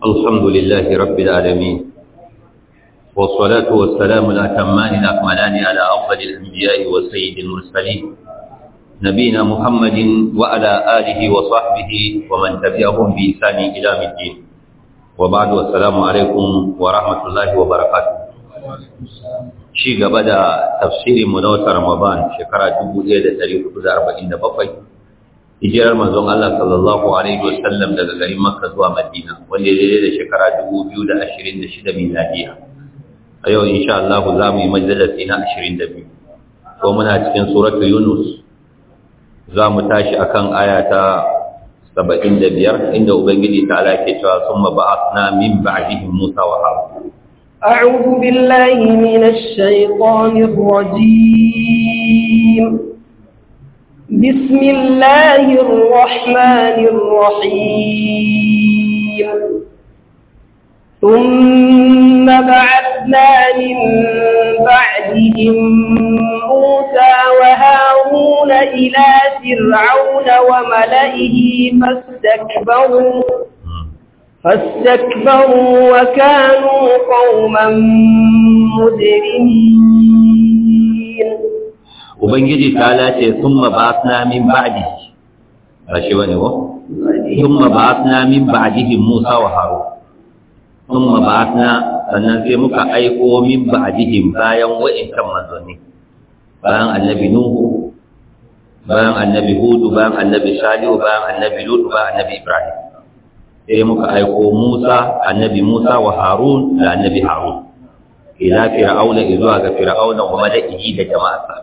الحمد لله رب العالمين والصلاة والسلام الأتمان الأكملان على أفضل الأنبياء وسيد المرسلين نبينا محمد وعلى آله وصحبه ومن تبعهم بإحسان إلى الدين وبعد والسلام عليكم ورحمة الله وبركاته shi gaba da tafsirin mu na watan Ramadan shekara 1447 hijirar manzon Allah sallallahu alaihi wasallam daga garin Makka zuwa Madina wanda ya daidai da shekara 2026 miladiya a yau insha Allah za mu yi majalisi na 22 ko muna cikin suratul Yunus za mu tashi akan aya ta 75 inda ubangiji ta ala ke cewa summa ba'athna min ba'dihim Musa wa Harun أعوذ بالله من الشيطان الرجيم بسم الله الرحمن الرحيم ثم بعثنا من بعدهم موسى وهارون إلى فرعون وملئه فاستكبروا فاستكبروا وكانوا قوما مجرمين ubangiji ta lace summa ba'athna min ba'di ba shi bane ko summa ba'athna min ba'dihim Musa wa Harun summa ba'athna sannan sai muka aiko min ba'dihim bayan wa'inkan manzanni bayan annabi Nuhu bayan annabi Hudu bayan annabi Salihu bayan annabi Lut bayan annabi Ibrahim sai muka aiko Musa annabi Musa wa Harun da annabi Harun ila fir'auna zuwa ga fir'auna wa mala'ihi da jama'arsa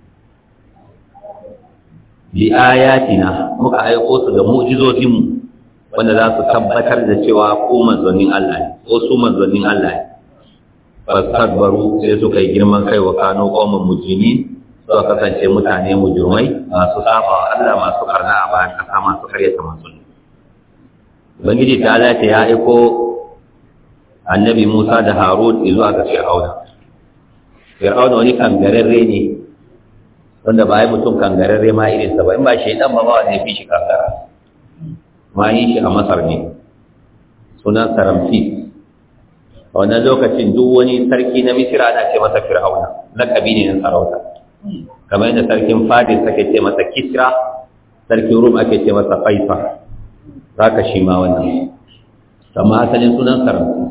bi ayatina muka aiko su da mu'jizozin mu wanda za su tabbatar da cewa ko manzonin Allah ne ko su manzonin Allah ne fastakbaru sai suka yi girman kai wa kano qauman mujrimin suka kasance mutane mujrimai masu saba wa Allah masu karna a bayan kasa masu karyata manzoni ubangiji ta alata ya aiko annabi musa da harun zuwa ga fir'auna fir'auna wani kangararre ne wanda ba yi mutum kangararre ma irinsa ba in ba shaidan ba ba wanda ya fi shi kangara ma yi shi a masar ne sunan saramsi a wannan lokacin duk wani sarki na misira ana ce masa fir'auna lakabi ne na sarauta kamar yadda sarkin fadis ake ce masa kisra sarkin rum ake ce masa faisal zaka shi ma wannan amma asalin sunan saramsi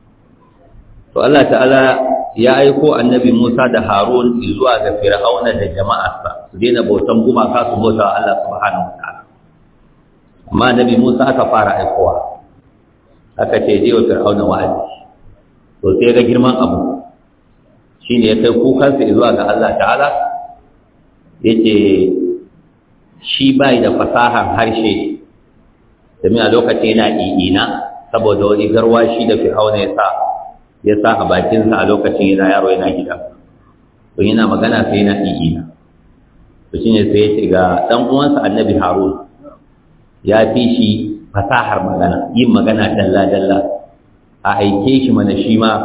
to Allah ta'ala ya aiko annabi Musa da Harun zuwa ga Fir'auna da jama'arsa su daina bautan gumaka su bauta Allah subhanahu wataala amma annabi Musa aka fara aikowa aka ce je wa Fir'auna wa'azi to sai ga girman abu shine ya kai kukansa zuwa ga Allah ta'ala yace shi bai da fasahar harshe domin a lokacin yana i'ina saboda wani garwashi da Fir'auna ya sa ya sa a bakinsa a lokacin yana yaro yana gida to yana magana sai yana i'ina to shine sai ya ce ga dan uwansa annabi harun ya fi shi fasahar magana yin magana dalla dalla a aike shi mana shi ma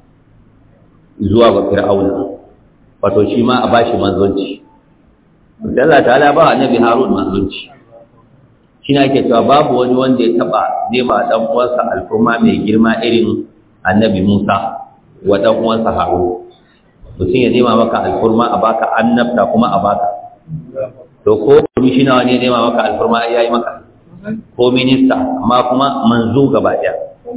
zuwa ga fir'auna wato shi ma a bashi manzonci sai Allah ta'ala ba annabi harun manzonci shi ne ake cewa babu wani wanda ya taba nema dan uwansa alfurma mai girma irin annabi Musa wa ɗan uwansa Harun mutum ya nema maka alfurma a baka annabta kuma a baka to ko komishina ne nema maka alfurma ai yayi maka ko minista amma kuma manzo gaba ɗaya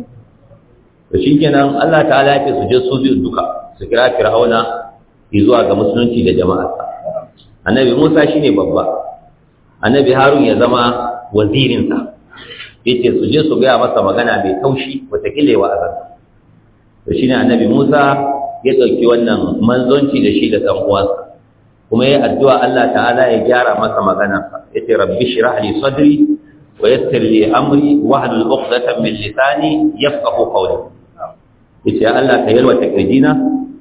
to shikenan Allah ta'ala ya ce su je su biyu duka su kira Fir'auna zuwa ga musulunci da jama'arsa annabi Musa shine babba annabi Harun ya zama wazirinsa yace su je su gaya masa magana mai taushi wata kilewa a zansa to shine annabi Musa ya dauki wannan manzonci da shi da dan uwansa kuma yayi addu'a Allah ta'ala ya gyara masa magana yace rabbi shrah li sadri wa yassir li amri wa hlul 'uqdatan min lisani yafqahu qawli yace Allah ka yalwata kirjina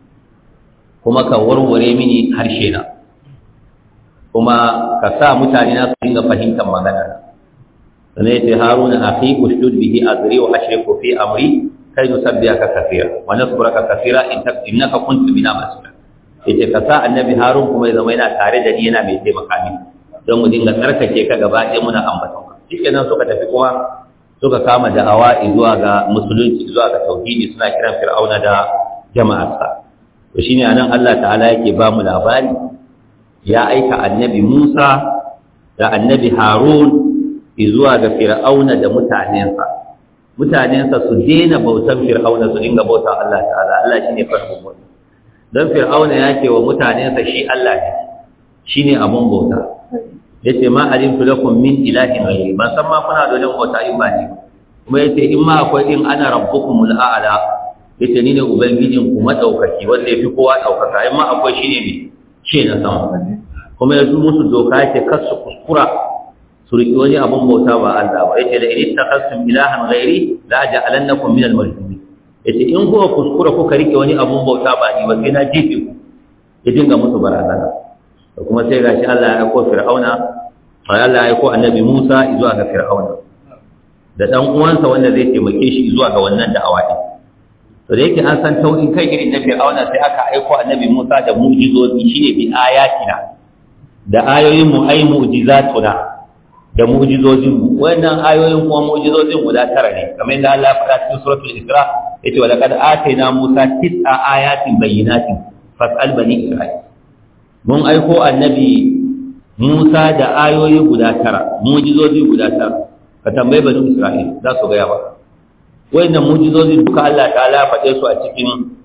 kuma ka warware mini harshe na kuma ka sa mutane na su dinga fahimtar magana sannan yace haruna akhi ushdud bihi azri wa ashriku fi amri kai nusabbihaka kathira wa nadhkuraka kathira innaka kunta bina basira yace ka sa annabi harun kuma ya zama yana tare da ni yana mai taimaka mini don mu dinga tsarkake ka gaba ɗaya muna ambaton ka shikenan suka tafi kuma suka kama da'awa zuwa ga musulunci zuwa ga tauhidi suna kiran fir'auna da jama'arsa to shine anan Allah ta'ala yake ba mu labari ya aika annabi Musa da annabi Harun zuwa ga fir'auna da mutanensa mutanensa su daina bautan fir'auna su dinga bautan Allah ta'ala Allah shine farkon mutum don fir'auna ya ce wa mutanensa shi Allah ne shine abun bauta yace ma alimtu lakum min ilahin ghayri ban san ma kuna da wani bauta in ba ni kuma yace in ma akwai in ana rabbukumul a'la yace ni ne ubangijin ku madaukaki wanda yafi kowa daukaka in ma akwai shine ne ce na sama kuma yazo musu doka yace kar su kuskura su riƙi wani abun bauta ba Allah ba yace da in takhasum ilahan ghairi la ja'alannakum min al-marjumin yace in kuka kuskura kuka rike wani abun bauta ba ni ba sai na jefe ku ya dinga musu barazana da kuma sai gashi Allah ya aiko Fir'auna sai Allah ya aiko Annabi Musa zuwa ga Fir'auna da dan uwansa wanda zai taimake shi zuwa ga wannan da'awa din to da yake an san taurin kai irin na Fir'auna sai aka aiko Annabi Musa da mu'jizozi shine bi ayatina da ayoyin mu ay mu'jizatuna da mu'jizozin mu wannan ayoyin kuma mu'jizozin guda tara ne kamar yadda Allah ya faɗa cikin suratul Isra yace wa laqad atayna Musa tis'a ayatin bayyinatin fas'al bani Isra'il mun aiko annabi Musa da ayoyi guda tara mu'jizozi guda tara ka tambaye bani Isra'il za su gaya ba wayannan mu'jizozi duka Allah ta'ala faɗe su a cikin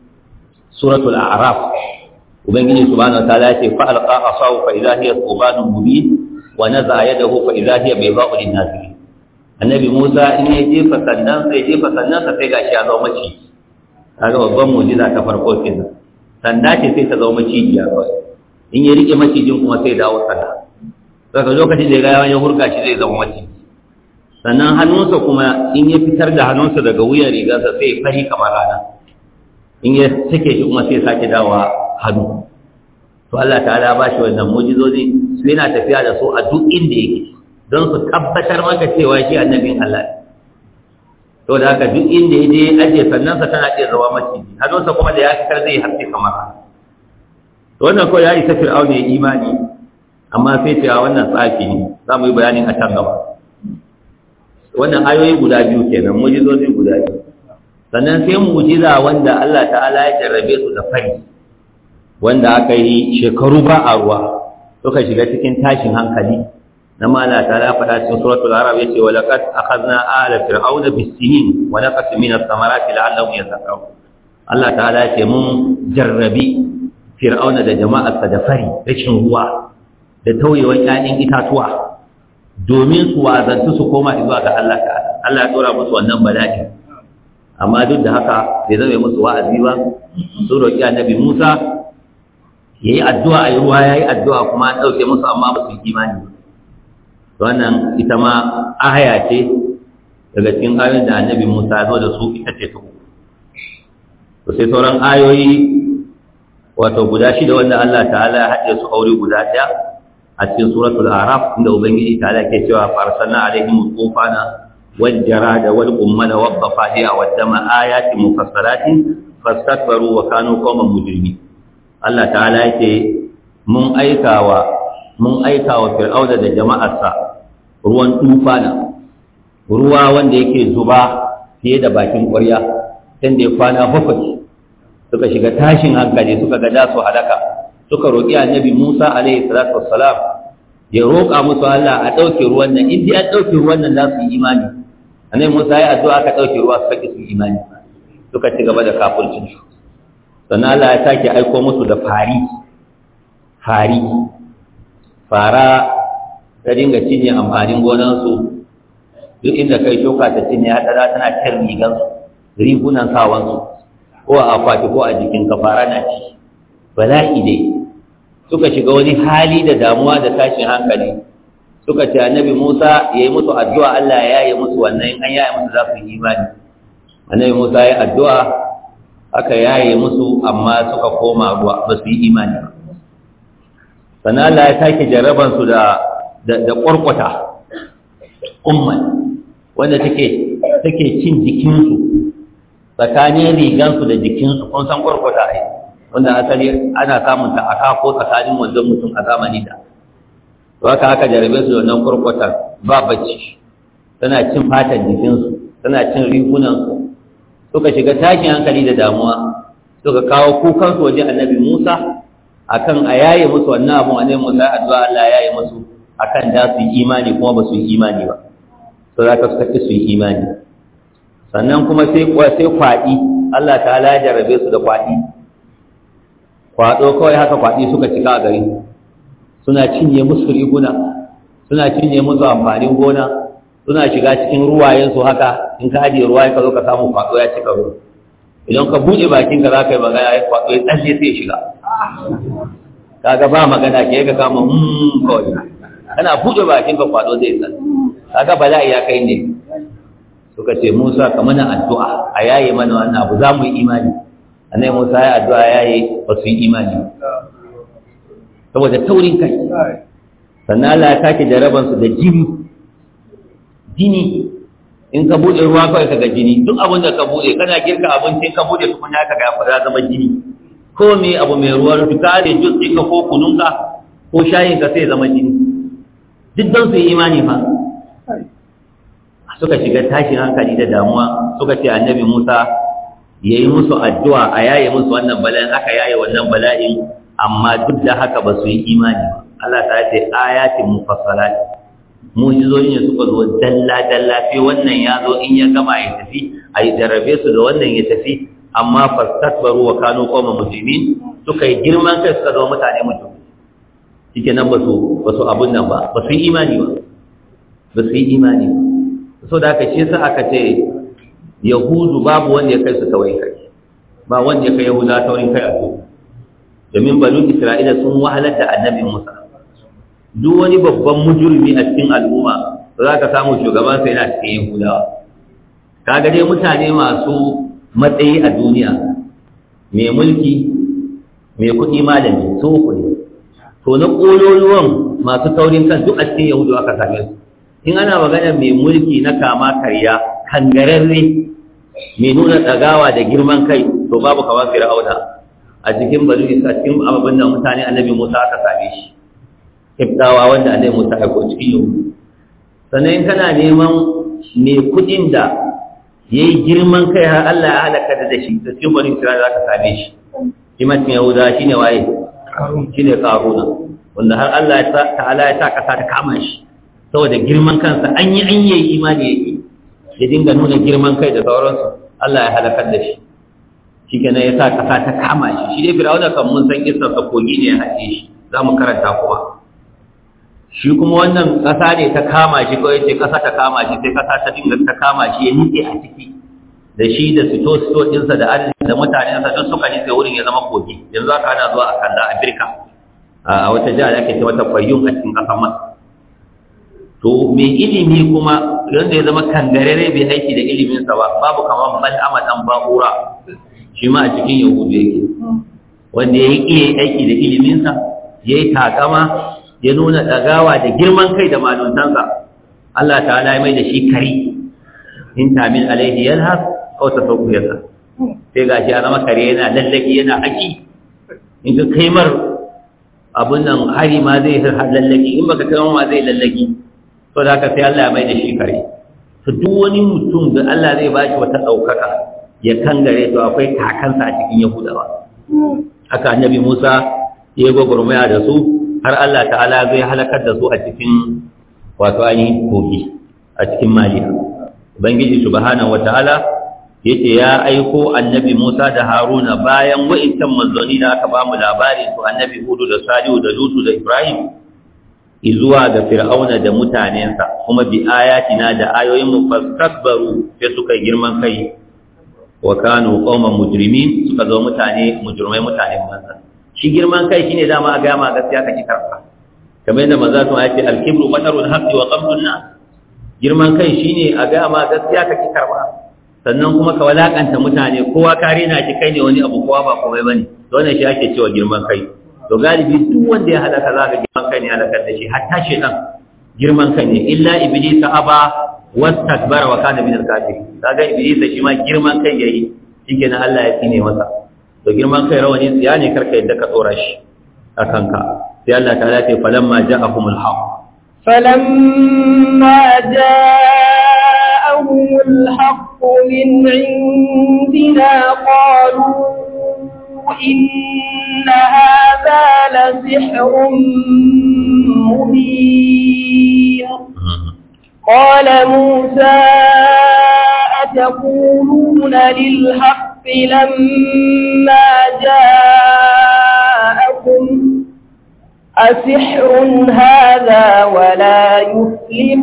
suratul a'raf ubangiji subhanahu wa ta'ala yace fa alqa asahu fa idha hiya thubanun mubin wa naza yadahu fa idha hiya bayda'u lin-nazirin annabi Musa in ya jefa sannan sai jefa sannan sa sai gashi ya zama maci kaga babban mu'jiza ta farko kenan sanda ce sai ta zama macijiya kawai in ya rike macijin kuma sai dawo sanda daga lokacin da ya gaya ya hurka shi zai zama maciji sannan hannunsa kuma in ya fitar da hannunsa daga wuyan rigarsa sai fari kamar rana in ya sake shi kuma sai sake dawowa hannu to Allah ta'ala ba shi wannan mu'jizozi su yana tafiya da su a duk inda yake don su tabbatar maka cewa shi annabin Allah to da haka duk inda ya je aje sannan sa tana iya zama maciji hannunsa kuma da ya fitar zai haske kamar rana to wannan kawai ya isa fir'auna ya imani amma sai cewa wannan tsafi ne za mu yi bayanin a can gaba wannan ayoyi guda biyu kenan mujizozi guda biyu sannan sai mujiza wanda Allah ta'ala ya jarrabe su da fari wanda aka yi shekaru ba a ruwa suka shiga cikin tashin hankali na mala ta'ala faɗa cikin suratul arab yace wa laqad akhadna ala fir'auna bis-sinin wa naqas min ath-thamarati la'allahum yattaqun Allah ta'ala ya ce mun jarrabi fir'auna da jama'arsa da fari rashin ruwa da tauyewar ƴaƴan itatuwa domin su wazantu su koma zuwa ga Allah ta'ala Allah ya dora musu wannan bala'i amma duk da haka bai zama musu wa'azi ba su roƙi annabi Musa yayi addu'a ayi ruwa yayi addu'a kuma an dauke musu amma ba su yi imani wannan ita ma aya ce daga cikin ayoyin da annabi Musa ya zo da su ita ce ta uku to sai sauran ayoyi wato guda shida wanda Allah ta'ala ya haɗe su aure guda ɗaya a cikin suratul araf inda ubangiji ta'ala ke cewa farsalna alaihim tufana wal jarada wal ummala wad dafadi'a wad dama ayatin mufassalatin fastakbaru wa kanu qauman mujrimin Allah ta'ala yake mun aikawa mun aikawa fir'auna da jama'arsa ruwan tufana ruwa wanda yake zuba fiye da bakin ƙwarya tunda ya kwana bakwai suka shiga tashin hankali suka ga su halaka suka roƙi annabi Musa alaihi salatu wassalam ya roƙa musu Allah a ɗauke ruwan nan in dai an ɗauke ruwan nan za su yi imani annabi Musa ya addu'a aka ɗauke ruwa suka ki su yi imani suka ci gaba da kafircin su sannan Allah ya sake aiko musu da fari fari fara ta dinga cinye amfanin gonansu duk inda kai shuka ta cinye ya ɗara tana cin rigansu rigunan sawansu ko a akwati ko a jikin kafara na ci bala'i dai suka shiga wani hali da damuwa da tashin hankali suka ce annabi Musa ya yi musu addu'a Allah ya yi musu wannan an yaye musu za su yi imani annabi Musa ya yi addu'a aka yaye musu amma suka koma ruwa ba su yi imani ba sannan Allah ya sake jarraban su da da ƙwarƙwata umman wanda take take cin jikinsu tsakanin rigansu da jikinsu kun san kwarkwata ai wanda asali ana samun ta aka ko tsakanin wanzan mutum a zamani da to haka aka jarabe su da wannan kwarkwatar ba bacci tana cin fatan jikinsu tana cin rigunansu suka shiga tashin hankali da damuwa suka kawo kukansu waje annabi Musa akan a yaye musu wannan abun annabi Musa addu'a Allah ya yaye musu akan da su yi imani kuma ba su yi imani ba so za ka suka su yi imani sannan kuma sai sai kwaɗi Allah ta ya jarabe su da kwaɗi kwaɗo kawai haka kwaɗi suka cika a gari suna cinye musu riguna suna cinye musu amfanin gona suna shiga cikin ruwayensu haka in ka ajiye ruwa ka zo ka samu kwaɗo ya cika ruwa idan ka buɗe bakinka za ka yi magana ya kwaɗo ya tsalle sai ya shiga kaga ba magana ke ka kama hmm kawai kana buɗe bakinka kwaɗo zai tsalle kaga bala'i ya kai ne suka ce Musa ka mana addu'a a yaye mana wannan abu za mu yi imani annai Musa ya addu'a yaye ba su yi imani saboda taurin kai sannan Allah ya take jarabansu da jini jini in ka buɗe ruwa kawai ka ga jini duk abin da ka buɗe kana girka abincin ka buɗe tukunya ka ga ya zama jini ko me abu mai ruwan fita da jus ɗinka ko kununka ko shayinka sai zama jini duk don su yi imani fa suka shiga tashin hankali da damuwa suka ce annabi Musa ya yi musu addu'a a yaye musu wannan bala'in aka yaye wannan bala'in amma duk da haka ba su yi imani ba Allah ta ce ayatin mufassalat mu'jizoyin ne suka zo dalla dalla sai wannan ya zo in ya gama ya tafi a yi jarrabe su da wannan ya tafi amma fastakbaru wa kanu qawma mujrimin suka yi girman kai suka zama mutane mutum shike nan ba su ba su abun nan ba ba su yi imani ba ba su yi imani ba so da aka ce sa aka ce yahudu babu wanda ya kai su taurin kai ba wanda ya kai yahuda taurin kai a su domin banu isra'ila sun wahalar da annabi musa duk wani babban mujurmi a cikin al'umma za ka samu shugaban sai yana cikin yahudawa kaga dai mutane masu matsayi a duniya mai mulki mai kuɗi malami su uku ne to na ƙololuwan masu taurin kan duk a cikin yahudu aka same su in ana magana mai mulki na kama karya kangararre mai nuna ɗagawa da girman kai to babu kamar fir'auna a cikin banu isa cikin ababin da mutane annabi musa aka same shi ibdawa wanda annabi musa ya ko cikin yau sannan in kana neman mai kuɗin da ya yi girman kai har Allah ya halaka da da shi da cikin banu isra'ila za ka same shi shi mutum yahuda shi ne waye shi ne karuna wanda har Allah ta'ala ya sa ƙasa ta kama shi saboda girman kansa an yi an yi imani yake ya dinga nuna girman kai da sauransu Allah ya halakar da shi shi kenan ya sa ƙasa ta kama shi shi dai firawuna kan mun san isar sa kogi ne ya haɗe shi za mu karanta kuma shi kuma wannan ƙasa ne ta kama shi kawai ce ƙasa ta kama shi sai ƙasa ta dinga ta kama shi ya nitse a ciki da shi da sito sito ɗinsa da arziki da mutanensa duk suka nitse wurin ya zama kogi yanzu aka ana zuwa a kalla a birka a wata jihar da ake ce mata fayyun a cikin ƙasar masar to mai ilimi kuma wanda ya zama kangarare bai aiki da iliminsa ba babu kamar mal'ama dan ba'ura shi ma a cikin yahudu yake wanda ya yi iya aiki da iliminsa ya yi takama ya nuna ɗagawa da girman kai da maluntansa Allah ta ya mai da shi kari in tamin alaihi yalhas kawai ta sauku yasa sai ga shi a zama kare yana lallaki yana haki in ka kaimar abun nan hari ma zai lallaki in baka kai ma zai lallaki to da haka sai Allah ya mai da shi kare to duk wani mutum da Allah zai ba shi wata ɗaukaka ya kangare to akwai kakansa a cikin yahudawa haka annabi Musa ya gwagwarmaya da su har Allah ta'ala zai halakar da su a cikin wato ainihin kogi a cikin maliya ubangiji subhanahu wata'ala yace ya aiko annabi Musa da Haruna bayan wa'intan manzoni da aka bamu labari su annabi Hudu da Salihu da Lutu da Ibrahim izuwa ga Fir'auna da mutanensa kuma bi ayatina da ayoyin mu fastakbaru sai suka girman kai wa kanu qauman mujrimin suka zo mutane mujrimai mutane manza shi girman kai shine dama a ga ma gaskiya kake karfa kamar yadda manzo sun ce al-kibru batarul haqqi wa qabdun nas girman kai shine a ga ma gaskiya kake karfa sannan kuma ka walakanta mutane kowa kare na shi kai ne wani abu kowa ba komai bane to wannan shi ake cewa girman kai to galibi duk wanda ya halaka zaka girman kai ne halakar da shi hatta shedan girman kai ne illa iblis aba wastakbara wa kana min al-kafirin kaga iblis shi ma girman kai yayi shikenan Allah ya tsine masa to girman kai rawani tsiya ne karka yadda ka tsora shi akan ka sai Allah ta'ala ce falamma ja'ahumul haqq فلما الحق من عندنا قالوا إن هذا لسحر مبين قال موسى أتقولون للحق لما جاءكم أسحر هذا ولا يفلح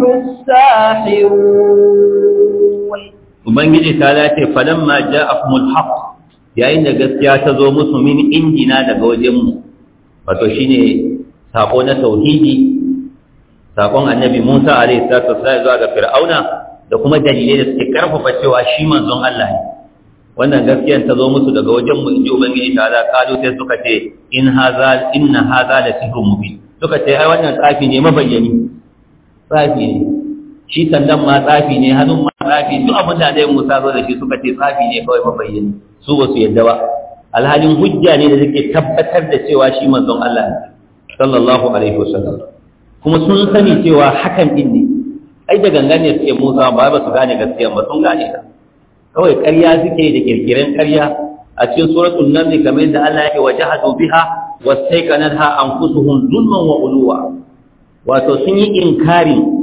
الساحرون Ubangiji ta lace falamma ja'akumul haqq yayin da gaskiya ta zo musu min injina daga wajenmu wato shine sako na tauhidi sakon annabi Musa alaihi salatu wassalam zuwa ga Fir'auna da kuma dalilai da suke karfafa cewa shi manzon Allah ne wannan gaskiyar ta zo musu daga wajenmu inji Ubangiji ta ala kalu sai suka ce in haza inna haza la sihrun mubin suka ce ai wannan tsafi ne mabayyani tsafi ne shi sandan ma tsafi ne hannun ma tsafi duk abin da dai Musa zo da shi suka ce tsafi ne kawai mabayyani su ba su yadda ba alhalin hujja ne da take tabbatar da cewa shi manzon Allah ne sallallahu alaihi wasallam kuma sun sani cewa hakan din ne ai da gangan ne suke Musa ba ba su gane gaskiya ba sun gane ta kawai ƙarya suke da kirkiren ƙarya a cikin suratul naml kamar da Allah yake wajahadu biha wastaiqanatha anfusuhum zulman wa uluwa wato sun yi inkarin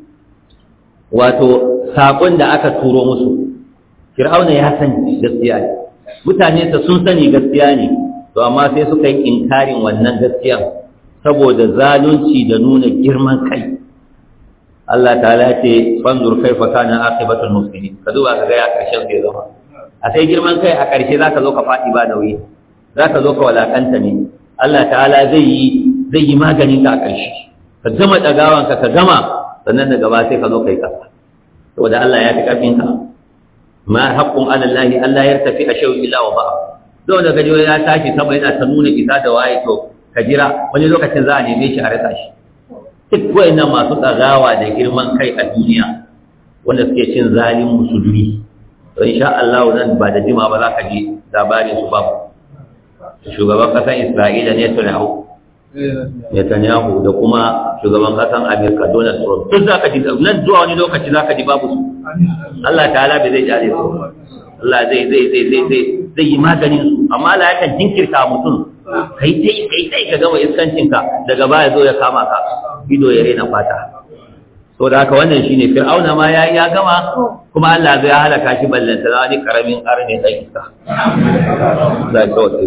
wato saƙon da aka turo musu fir'auna ya sani gaskiya ne mutane ta sun sani gaskiya ne to amma sai suka yi inkarin wannan gaskiya saboda zalunci da nuna girman kai Allah ta'ala ce fanzur kaifa kana aqibatul muslimin ka duba ka ga ya karshen zai zama a sai girman kai a karshe zaka zo ka fadi ba nauyi zaka zo ka walakanta ne Allah ta'ala zai yi zai yi maganin ka a karshe ka gama dagawanka ka gama sannan daga ba sai ka zo kai kasa saboda Allah ya fi karfin ka ma haqqun ala Allah Allah ya tafi a shayu illa wa ba don da gaji ya tashi sama yana ta nuna isa da waye to ka jira wani lokacin za a neme shi a rasa shi duk wayannan masu tsagawa da girman kai a duniya wanda suke cin zalin musulmi to insha Allah nan ba da jima ba za ka ji labarin su babu shugaban kasar Isra'ila ne Netanyahu Netanyahu da kuma shugaban kasan Amerika Donald Trump duk zaka ji nan zuwa wani lokaci zaka ji babu su Allah ta'ala bai zai jare su Allah zai zai zai zai zai zai yi maganin su amma Allah yakan jinkirta mutum kai dai kai dai ka gama iskancin ka daga baya zo ya kama ka ido ya rena fata so da haka wannan shine fir'auna ma ya ya gama kuma Allah zai halaka shi ballanta wani karamin arne dan iska da tawassul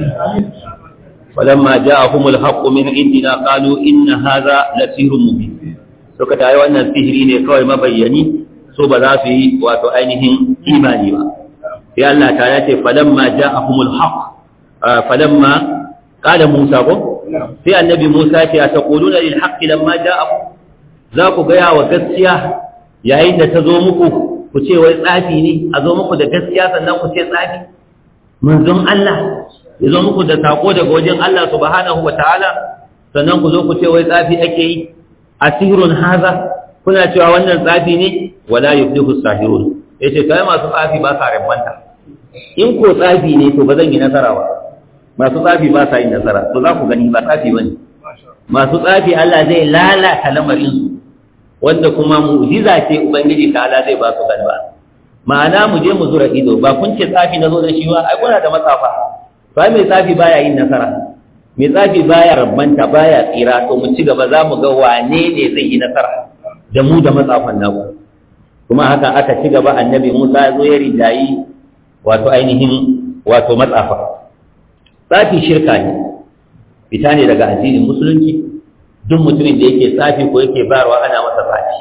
ولما جاءهم الحق من عندنا قالوا إن هذا لسحر مبين suka tayi wannan sihiri ne kawai mabayyani so ba za su yi wato ainihin imani ba sai Allah ta yace falamma ja'ahumul haqq falamma qala Musa ko sai annabi Musa ce a taquluna lil haqq lamma ja'akum za ku ga wa gaskiya yayin da ta zo muku ku ce wai tsafi ne a zo muku da gaskiya sannan ku ce tsafi manzon Allah ya zo muku da sako daga wajen Allah subhanahu wa ta'ala sannan ku zo ku ce wai tsafi ake yi asirun haza kuna cewa wannan tsafi ne wala yuflihu sahirun yace kai masu tsafi ba sa rabanta in ko tsafi ne to ba zan yi nasara ba masu tsafi ba sa yin nasara to za ku gani ba tsafi bane masu tsafi Allah zai lalata lamarin su wanda kuma mu'jiza ce ubangiji ta Allah zai ba su galba ma'ana mu je mu zura ido ba kun ce tsafi na zo da shi ba ai kuna da matsafa ba mai tsafi baya yin nasara mai tsafi baya rabbanta baya tsira to mu ci gaba za mu ga wane ne zai yi nasara da mu da matsafan naku kuma haka aka ci gaba annabi Musa ya zo ya rijayi wato ainihin wato matsafa tsafi shirka ne fita ne daga addinin musulunci duk mutumin da yake tsafi ko yake bayarwa ana masa tsafi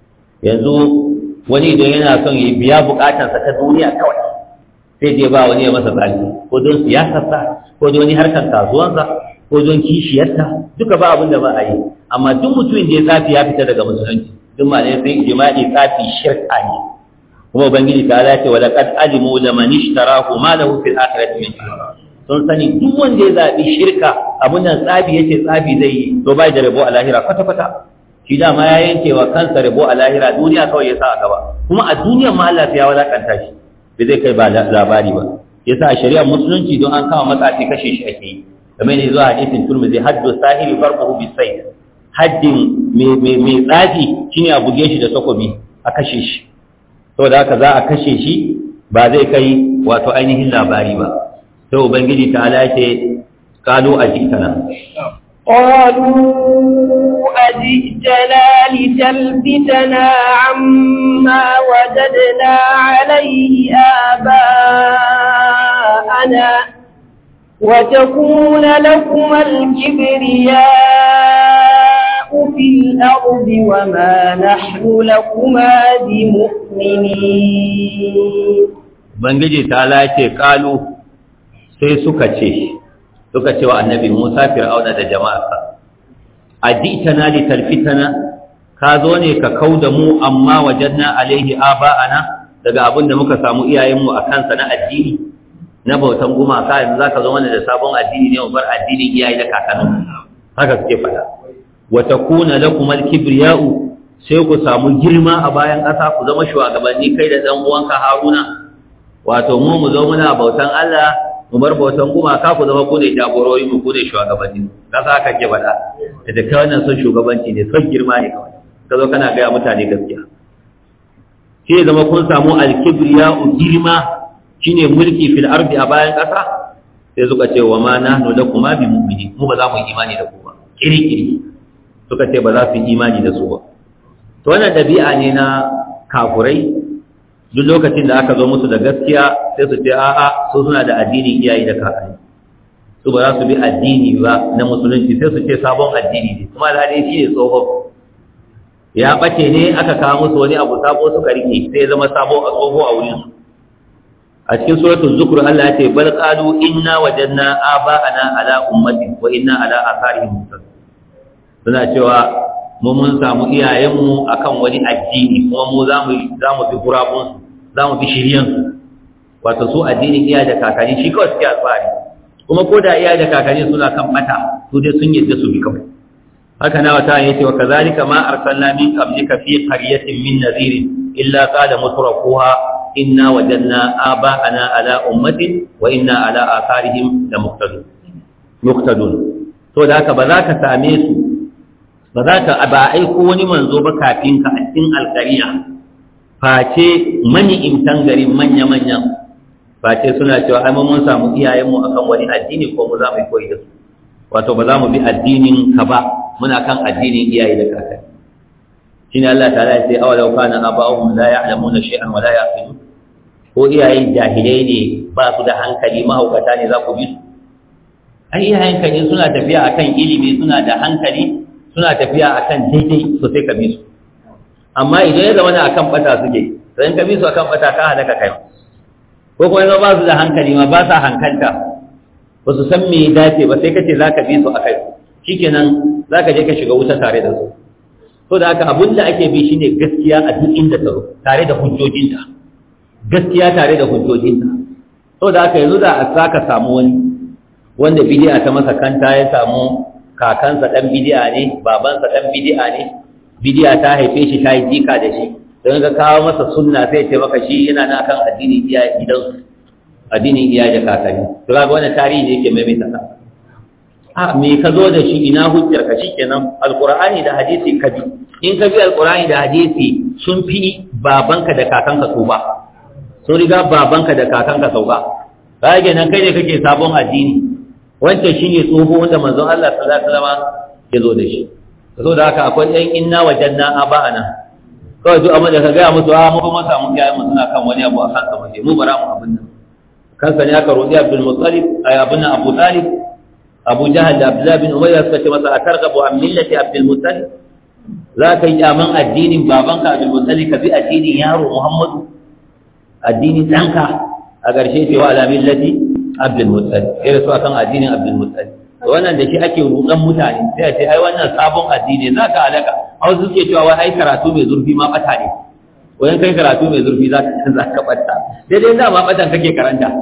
yanzu wani idan yana son ya biya bukatarsa ta duniya kawai sai je ba wani ya masa tsaki ko don siyasarsa ko don wani harkar kasuwansa ko don kishiyarta duka ba abin da ba a yi amma duk mutumin da ya tsafi ya fita daga musulunci duk ma ne sai jima'i tsafi shirka ne kuma ubangiji ta ala ce wa laqad alimu laman ishtarahu ma lahu fil akhirati min sun sani duk wanda ya zabi shirka abin nan tsafi yace tsafi zai yi to bai da rabo a lahira kwata kwata shi dama ya yanke wa kansa rabo a lahira duniya kawai ya sa a gaba kuma a duniyar ma Allah ya walakanta shi bai zai kai ba labari ba yasa a shari'ar musulunci don an kama matsafi kashe shi ake yi kamar ne zuwa hadisin turmizi haddu sahiri farqahu bi sayf haddin mai tsafi shine a buge shi da takobi a kashe shi saboda haka za a kashe shi ba zai kai wato ainihin labari ba sai ubangiji ta ala ce kalu a jikana قالوا أجئتنا لتلفتنا عما وجدنا عليه آباءنا وتكون لكم الكبرياء في الأرض وما نحن لكما بمؤمنين Ubangiji ta lace kalu sai suka ce, suka ce wa annabi Musa fir'auna da jama'arsa, Ajitana li talfitana, ka zo ne ka kau da mu amma wajenna alaihi aba'ana daga abin da muka samu iyayenmu a kansa na addini, na bautan gumaka yanzu za ka zo mana da sabon addini ne bar addinin iyaye da kakannin haka suke faɗa. Wata kuna lakumal kibriya'u sai ku samu girma a bayan ƙasa ku zama shugabanni kai da ɗan uwanka Haruna wato mu mu zo muna bautan Allah mu bar bautan gumaka ku zama ku ne jagorori mu ku ne shugabanni kasa haka ke faɗa da da kai wannan son shugabanci ne son girma ne kawai ka zo kana gaya mutane gaskiya shi ne zama kun samu alkibriya girma shine mulki fil ardi a bayan ƙasa sai suka ce wa ma nahnu lakum bi mu'mini mu ba za mu yi imani da ku ba kiri-kiri suka ce ba za su yi imani da su ba to wannan dabi'a ne na kafurai duk lokacin da aka zo musu da gaskiya sai su ce a'a su suna da addinin iyaye da kakanni su ba za su bi addini ba na musulunci sai su ce sabon addini ne kuma da shi ne tsoho ya bace ne aka kawo musu wani abu sabo suka rike sai zama sabo a tsoho a wurin su a cikin suratul zukr Allah ya ce bal qalu inna wajadna aba'ana ala ummati wa inna ala atharihim muqtadun suna cewa mu mun samu iyayenmu akan wani addini kuma mu za mu za mu bi gurabun za mu bi shiryan su wato su addinin iyaye da kakanni shi kawai suke alfahari kuma ko da iyaye da kakanni suna kan mata su dai sun yadda su bi kawai haka na wata yace wa kazalika ma arsalna min qablika fi qaryatin min nadhirin illa qala mutrafuha inna wajadna aba'ana ala ummatin wa inna ala atharihim la muqtadun muqtadun to da haka ba za ka same su ba za ka ba aiko wani manzo ba kafin ka a cikin alƙariya face mani imtan garin manya-manyan face suna cewa ai mun samu iyayenmu akan wani addini ko mu za mu koyi da su wato ba za mu bi addinin ka ba muna kan addinin iyaye da kakanni shine Allah ta'ala ya ce awalau kana aba'uhum la ya'lamuna shay'an wa la ya'qilun ko iyayen jahilai ne ba su da hankali mahaukata ne za ku bi su ai iyayen ka ne suna tafiya akan ilimi suna da hankali suna tafiya akan daidai so sai ka bi su amma idan ya zama akan bata suke sai ka bi su akan bata ka halaka kai ko kuma yanzu ba su da hankali ma ba sa hankalta ba su san me ya dace ba sai ka ce za ka bi su akai shikenan za ka je ka shiga wuta tare da su to da haka abin da ake bi shine gaskiya a duk inda ta tare da hujjojinta gaskiya tare da hujjojinta to da haka yanzu da a saka samu wani wanda bidi'a ta masa kanta ya samu kakansa dan bidi'a ne babansa dan bidi'a ne bidi'a ta haife shi ta yi jika da shi don ka kawo masa sunna sai ce maka shi yana na kan addinin iyaye gidansu addinin iyaye da kakanni to kaga wannan tarihi ne yake maimaita ka a me ka zo da shi ina hujjar ka shikenan alqur'ani da hadisi ka bi in ka bi alqur'ani da hadisi sun fi babanka da kakanka su ba sun riga babanka da kakanka sau ba kage nan kai ne kake sabon addini wancan shine tsoho wanda manzon Allah sallallahu alaihi wasallam ya zo da shi so da haka akwai ɗan inna wajanna aba'ana kawai duk amma da ka gaya musu a mu kuma samu iyayen mu suna kan wani abu a kansa mu mu bara mu abin nan kansa ne aka roƙi Abdul Muttalib ay abin Abu Talib Abu Jahal da Abdullah bin Umayya suka ce masa atargabu an millati Abdul Muttalib za ka yi kyaman addinin babanka Abdul Muttalib ka bi addinin yaro Muhammadu addinin ɗanka a ƙarshe ce wa ala millati Abdul Muttalib sai su akan addinin Abdul Muttalib wannan da shi ake rudan mutane sai a ce ai wannan sabon addini za ka halaka a wasu suke cewa wai ai karatu mai zurfi ma bata ne wayan kai karatu mai zurfi za ka za ka bata daidai da ma batan kake karanta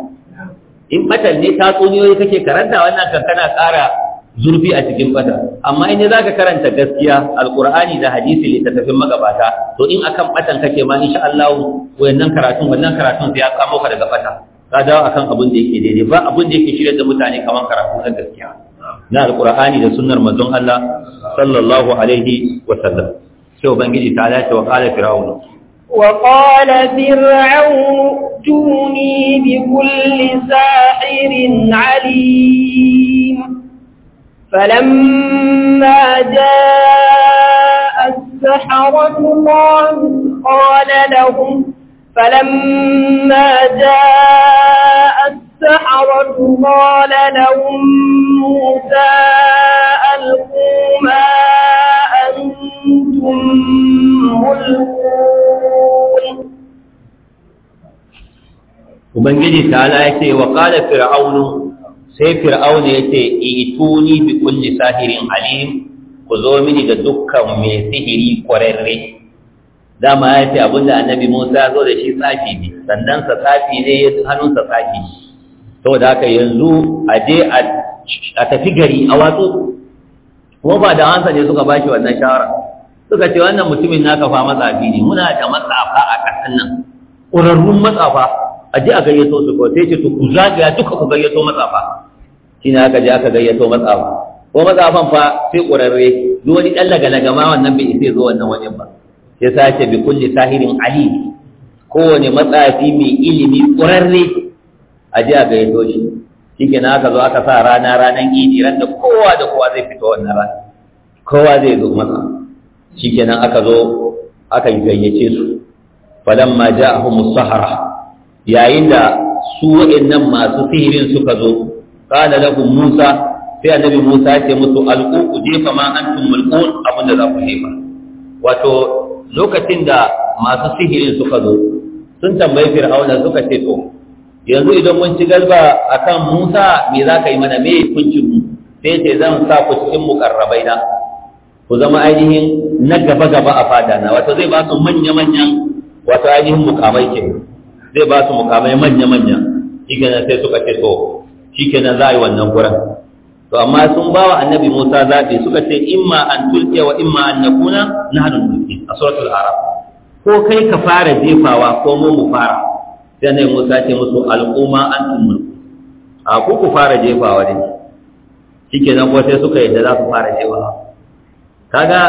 in batan ne tatsuniyoyi kake karanta wannan kan kana ƙara zurfi a cikin bata amma in za ka karanta gaskiya alqur'ani da hadisi littattafin magabata to in akan batan kake ma insha Allah wayannan karatun wannan karatun sai ya kamo ka daga bata ka dawo akan abin da yake daidai ba abin da yake shirya da mutane kamar karatu na gaskiya na alqur'ani da sunnar manzon Allah sallallahu alaihi wa sallam sai ubangiji ta dace wa qala fir'aun وقال فرعون ائتوني بكل ساحر عليم فلما جاء السحرة قال لهم فلما جاء السحرة قال لهم موسى ألقوا ما أنتم ملقون Ubangiji ta'ala ya ce wa qala fir'aunu sai fir'aunu ya ce ituni bi kulli sahirin alim ku zo mini da dukkan mai sihiri kwararre dama ya ce abinda annabi Musa zo da shi tsafi ne sannan sa tsafi ne hannunsa tsafi saboda haka yanzu a je a tafi gari a watsu kuma ba da hansa ne suka bashi wannan shawara suka ce wannan mutumin naka fa matsafi ne muna da matsafa a ƙasar nan ƙurarrun matsafa a ji a gayyato su ko sai ce to ku zagaya duka ku gayyato matsafa shi ne aka je aka gayyato matsafa ko matsafan fa sai ƙurarre duk wani ɗan laga ma wannan bai isa zo wannan wajen ba ya sace bi kulli sahirin ali kowane matsafi mai ilimi ƙurarre a ji a gayyato shi shikenan aka zo aka sa rana ranar idi ran da kowa da kowa zai fito wannan rana kowa zai zo masa shikenan aka zo aka gayyace su falamma ja'ahum as-sahara yayin da su waɗannan masu sihirin suka zo qala lahum Musa sai annabi Musa ya ce musu alqu ku jefa ma antum mulqun abinda za ku jefa wato lokacin da masu sihirin suka zo sun tambayi Fir'auna suka ce to yanzu idan mun ci galba akan Musa me za ka yi mana me kuncin mu sai ce zan sa ku cikin mukarrabai na ku zama ainihin na gaba gaba a fada na wato zai ba su manya manyan wato ainihin mukamai kenan zai ba su mukamai manya-manya shikenan sai suka ce to shikenan za a yi wannan kuran to amma sun ba wa annabi musa zaɓi suka ce imma an tulke wa imma an nakuna na hannun mulki a suratul arab ko kai ka fara jefawa ko mu mu fara sai annabi musa ce musu al'umma an mulku a ku ku fara jefawa ne shikenan ko sai suka yadda za su fara jefawa kaga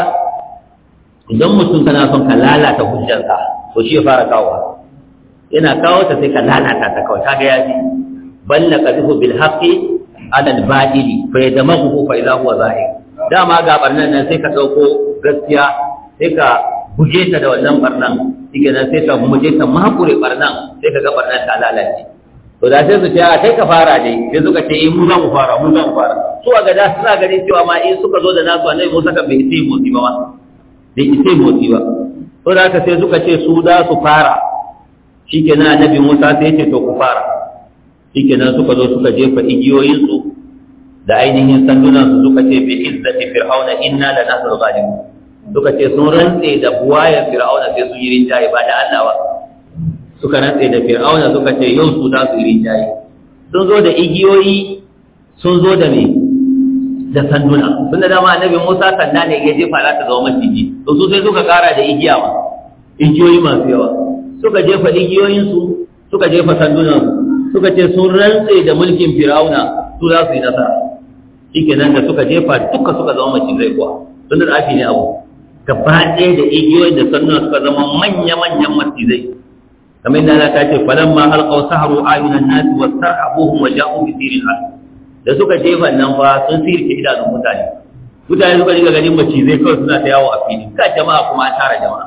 idan mutum kana son ka lalata hujjarsa to shi ya fara kawowa yana kawo ta sai ka lalata ta kawai kaga ya ji balla qadhu bil haqqi ala al batili fa yadamahu fa idha huwa zahir dama ga barnan nan sai ka dauko gaskiya sai ka buge ta da wannan barnan shike nan sai ka muje ta makure barnan sai ka ga barnan ta lalace to da sai su ce a kai ka fara dai sai suka ce eh mu za mu fara mu za mu fara su a gada suna gani cewa ma in suka zo da nasu annabi Musa ka bai sai motsi ba ma bai sai motsi ba to da haka sai suka ce su za su fara shikenan annabi Musa sai ya ce to ku fara shikenan suka zo suka jefa igiyoyin su da ainihin sandunan su suka ce bi izzati fir'auna inna la nahnu zalimun suka ce sun rantse da buwayen fir'auna sai su yi rinjaye ba da Allah ba suka rantse da fir'auna suka ce yau su za su yi rinjaye sun zo da igiyoyi sun zo da me da sanduna tunda dama annabi Musa sanda ne ya jefa za ta zama maciji to su sai suka kara da igiya ma igiyoyi masu yawa suka jefa igiyoyinsu suka jefa sandunansu suka ce sun rantse da mulkin fir'auna su za su yi nasara shike nan da suka jefa duka suka zama macizai kuwa tun da tsafi ne abu gaba ɗaya da igiyoyin da sandunan suka zama manya-manyan macizai kamar yadda Allah ta ce falamma alqaw saharu ayunan nasi wastarhabuhum wa ja'u bi sirin al da suka jefa nan fa sun sirke idanun mutane mutane suka dinga ganin macizai kawai suna ta yawo a fili ka jama'a kuma an tara jama'a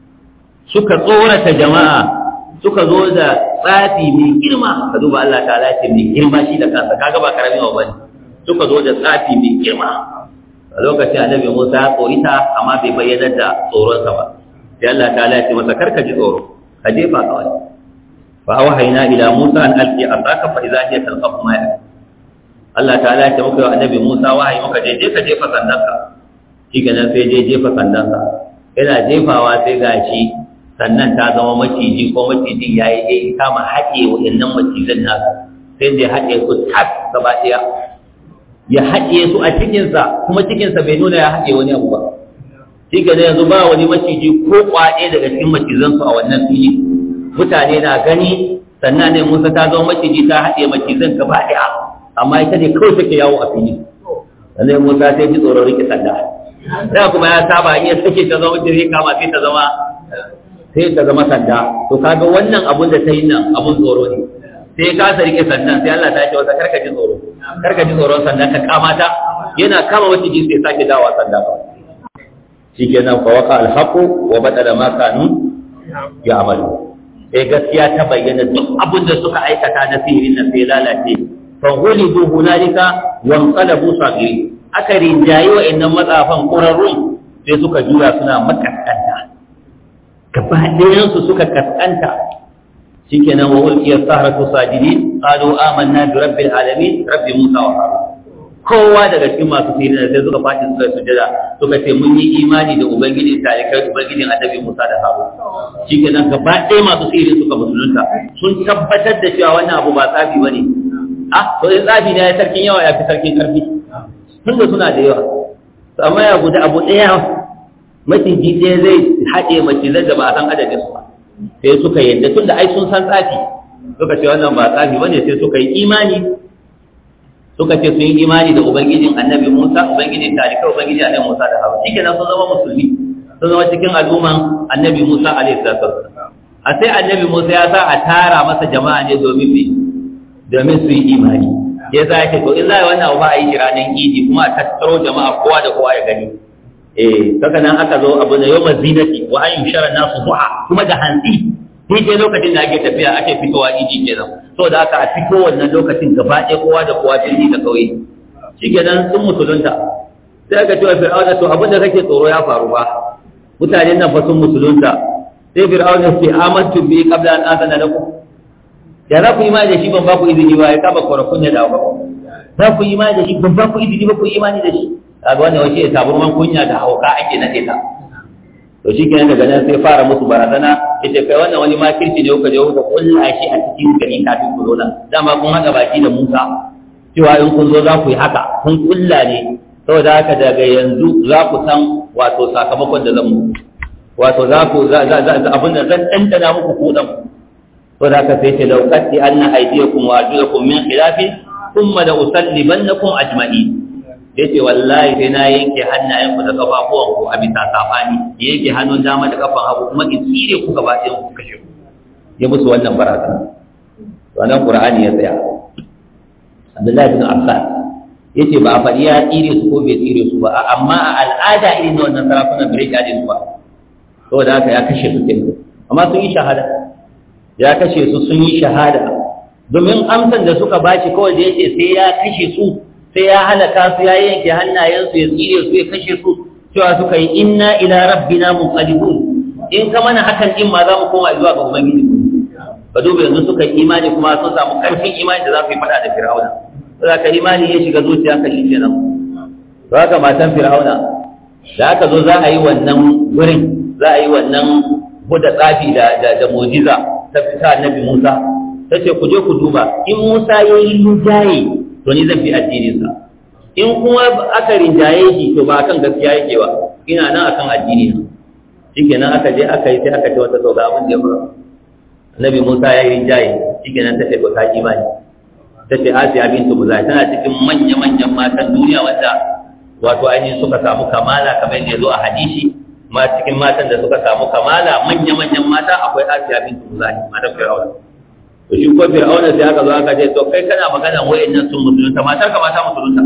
suka tsorata jama'a suka zo da tsafi mai girma ka duba Allah ta ce mai girma shi da kansa kaga ba karamin wa bane suka zo da tsafi mai girma a lokacin annabi Musa ya tsorita amma bai bayyana da tsoronsa ba sai Allah ta ce masa karka ji tsoro ka jefa kawai fa wahayna ila Musa an alqi asaka fa idha hiya talqafu ma ya Allah ta ce muka yi annabi Musa wahayi muka je je ka jefa sandanka shi kenan sai je jefa sandansa yana jefawa sai gashi sannan ta zama maciji ko macijin ya yi ya kama haɗe waɗannan macizan nasa sai da ya haɗe su tas gaba ɗaya ya haɗe su a cikinsa kuma cikinsa bai nuna ya haɗe wani abu ba shi ga yanzu ba wani maciji ko kwaɗe daga cikin macizansu a wannan fili mutane na gani sannan ne musa ta zama maciji ta haɗe macizan gaba ɗaya amma ita ne kawai take yawo a fili sannan musa sai ji tsoron rike sanda da kuma ya saba in ya sake ta zama maciji kama sai ta zama sai ta zama sanda to kaga wannan abun da ta yi nan abun tsoro ne sai ka sa rike sandan sai Allah ta ce wata karka ji tsoro karka ji tsoron sandan ka kama ta yana kama wata ji sai sake dawa sanda ba shikenan fa waqa alhaqu wa badala ma kanu ya'malu sai gaskiya ta bayyana duk abin da suka aikata na sihirin nan sai lalace fa ghulibu hunalika wa anqalabu sagiri aka rinjayi wa'annan matsafan qurarrun sai suka jura suna makaskanta gaba ɗayan su suka kaskanta shikenan wa ulqiya sahratu sajidin qalu amanna bi rabbil alamin rabbi musa wa harun kowa daga cikin masu sirri sai suka faɗi suka sujada suka ce mun yi imani da ubangiji talikai ubangijin annabi Musa da Harun shikenan gaba ɗaya masu sirri suka musulunta sun tabbatar da cewa wannan abu ba tsafi bane ah to in tsafi ne ya sarkin yawa ya fi sarkin karfi tunda suna da yawa to amma ya guda abu ɗaya maciji ɗaya zai haɗe macizan da ba a san adadin su ba sai suka yadda tunda ai sun san tsafi suka ce wannan ba tsafi bane sai suka yi imani suka ce sun yi imani da ubangijin annabi Musa ubangijin talika ubangijin annabi Musa da Harun shikenan sun zama musulmi sun zama cikin al'umman annabi Musa alaihi salatu a sai annabi Musa ya sa a tara masa jama'a ne domin me domin su yi imani ya za ya to in za a yi wannan abu ba a yi shi ranar idi kuma a tattaro jama'a kowa da kowa ya gani eh saka nan aka zo abu da yawma zinati wa an yushara nasu duha kuma da hantsi sai dai lokacin da ake tafiya ake fitowa idi kenan saboda haka a fito wannan lokacin gaba ɗaya kowa da kowa birni da ƙauye shi kenan sun musulunta sai aka ce wa fir'auna to abin da kake tsoro ya faru ba mutanen nan fa sun musulunta sai fir'auna sai amantu bi qabla an azana lakum da za ku yi imani da shi ban ba ku izini ba ya kaba korafun ya dawo ba za ku yi imani da shi ban ba ku izini ba ku yi imani da shi kaga wannan wace ya taburman kunya da hauka ake nade ta to shi kenan daga nan sai fara musu barazana yace kai wannan wani makirci ne kuka je kuka kulla shi a cikin gari kafin ku zo nan dama kun haɗa baki da Musa cewa in kun zo za ku yi haka kun kulla ne saboda haka daga yanzu za ku san wato sakamakon da zan muku wato za ku abin da zan ɗanɗana muku kuɗan saboda haka sai ce laukatti anna aydiyakum wa arjulakum min khilafin thumma la usallibannakum ajma'in ya ce wallahi sai na yanke hannayenku da kafafuwanku a bisa safani ya yanke hannun dama da kafan hagu kuma in tsire ku gaba ɗayan ku kashe ku ya musu wannan barazana wannan qur'ani ya tsaya Abdullahi bin Abbas yace ba a faɗi ya tsire su ko bai tsire su ba amma a al'ada irin na wannan sarakunan bai kaje su ba saboda haka ya kashe su kenan amma sun yi shahada ya kashe su sun yi shahada domin amsan da suka bashi kawai da yace sai ya kashe su sai ya halaka su ya yanke hannayensu ya tsire su ya kashe su cewa suka yi inna ila rabbina munqalibun in ka mana hakan din ma za mu koma zuwa ga ubangiji ba duba yanzu suka yi imani kuma sun samu karfin imani da za su yi fada da fir'auna za ka imani ya shiga zuciya ka shi kenan to haka matan fir'auna da aka zo za a yi wannan wurin za a yi wannan buda tsafi da da mu'jiza ta fita annabi Musa ta ce ku je ku duba in Musa ya yi lujaye to ni zan bi addininsa in kuma aka rinjaye shi to ba akan gaskiya yake ba ina nan akan addini na shikenan aka je aka yi sai aka ce wata sauka abin da ya faru annabi Musa ya yi rinjaye shikenan ta ce ko ta imani ta ce Asiya bintu Muzai tana cikin manya-manyan matan duniya wanda wato ainihin suka samu kamala kamar yadda ya zo a hadisi ma cikin matan da suka samu kamala manya-manyan mata akwai Asiya bintu Muzai matan Fir'auna to shi ko fir'auna sai aka zo aka ce to kai kana magana wayannan sun musulunta matar ka mata musulunta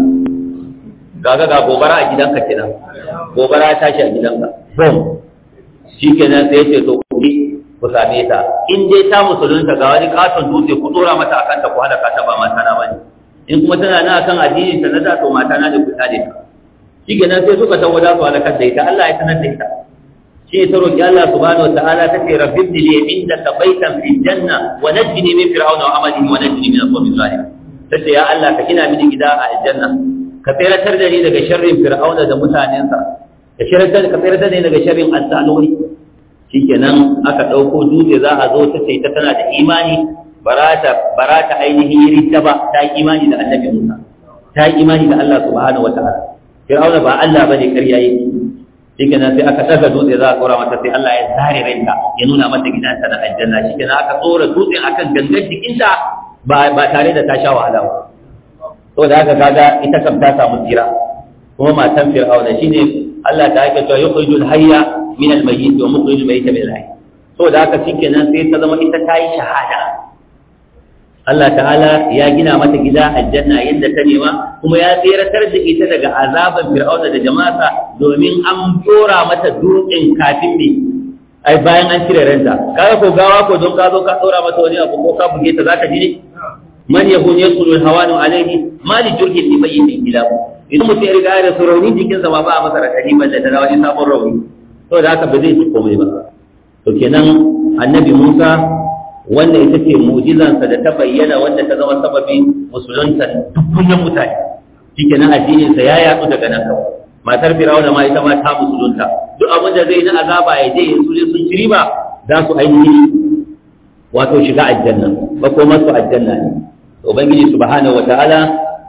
kaga ga gobara a gidanka kenan gobara ta tashi a gidanka bom shikenan sai ce to ku bi ku same ta in dai ta musulunta ga wani katon dutse ku dora mata akan ta ku halaka ta ba mata na bane in kuma tana nan akan addini ta na da to mata na da ku tare ta shikenan sai suka tawo da su halakar da ita Allah ya sanar da ita shi ta roƙi Allah subhanahu wa ta'ala ta ce rabbi ibni li indaka baitan fi janna wa najjini min fir'auna wa amalihi wa najjini min al-qawmi zalim tace ya Allah ka gina mini gida a aljanna ka tsiratar da ni daga sharrin fir'auna da mutanensa ka tsiratar ka tsiratar da ni daga sharrin al-saluri shikenan aka dauko dutse za a zo ta ce ta tana da imani barata barata ainihin ridda ba ta yi imani da annabi Musa ta yi imani da Allah subhanahu wa ta'ala fir'auna ba Allah bane ƙarya yake shikenan sai aka daga dutse za a tsora mata sai Allah ya zare ranta ya nuna mata gidanta na aljanna shikenan aka tsora dutsen akan gangan jikinta ba ba tare da ta sha wahala ba saboda haka kaga ita kam ta samu tsira kuma matan fir'auna shine Allah ta yake cewa yukhrijul hayya min al-mayyit wa mukhrijul mayyita min al-hayy saboda haka shikenan sai ta zama ita ta yi shahada Allah ta'ala ya gina mata gida aljanna yadda ta nema kuma ya tseratar da ita daga azaban fir'auna da jama'arsa domin an dora mata dutsen kafin ne ai bayan an cire ranta kaga ko gawa ko don ka zo ka dora mata wani abu ko ka buge ta zaka ji ne man yakun yasulu hawanu alaihi ma li jurhin li bayyin ila idan mutum ya riga da rauni jikinsa ba ba a masa rakani balle da wani sabon rauni saboda haka ba zai ci komai ba to kenan annabi Musa wanda ita ce mu'jizansa da ta bayyana wanda ta zama sababin musulunta dukkanin mutane shikenan addininsa ya yatsu daga nan kawai matar firawuna ma ita ma ta musulunta duk abin da zai na azaba ya je su je sun ci riba za su ainihi wato shiga aljanna ba ko masu aljanna ne ubangiji subhanahu wataala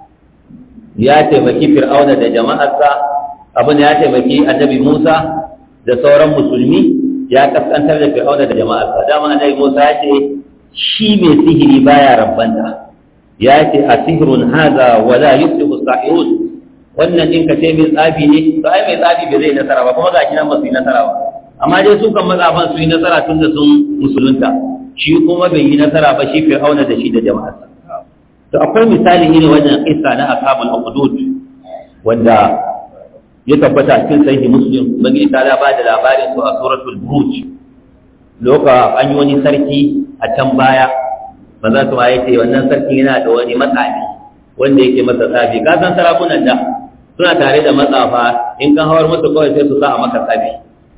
ya taimaki fir'auna da jama'arsa abin da ya taimaki annabi Musa da sauran musulmi ya kaskantar da fir'auna da jama'arsa dama annabi Musa ya ce shi mai sihiri baya rabbanta ya ce a sihirun haza wala yuslihu sahirun wannan din ka ce mai tsafi ne to ai mai tsafi bai zai nasara ba kuma ga kinan ba su yi nasara ba amma dai su kan mazafan su yi nasara tun da sun musulunta shi kuma bai yi nasara ba shi fir'auna da shi da jama'arsa to akwai misali irin wannan kissa na ashabul ukhdud wanda ya tabbata cikin sahihi muslim bangi ta ba da labarin su a suratul buruj loka an yi wani sarki a can baya maza su ya ce wannan sarki yana da wani matsafi wanda yake masa tsafi ka san sarakunan da suna tare da matsafa in kan hawar musu kawai sai su sa a maka tsafi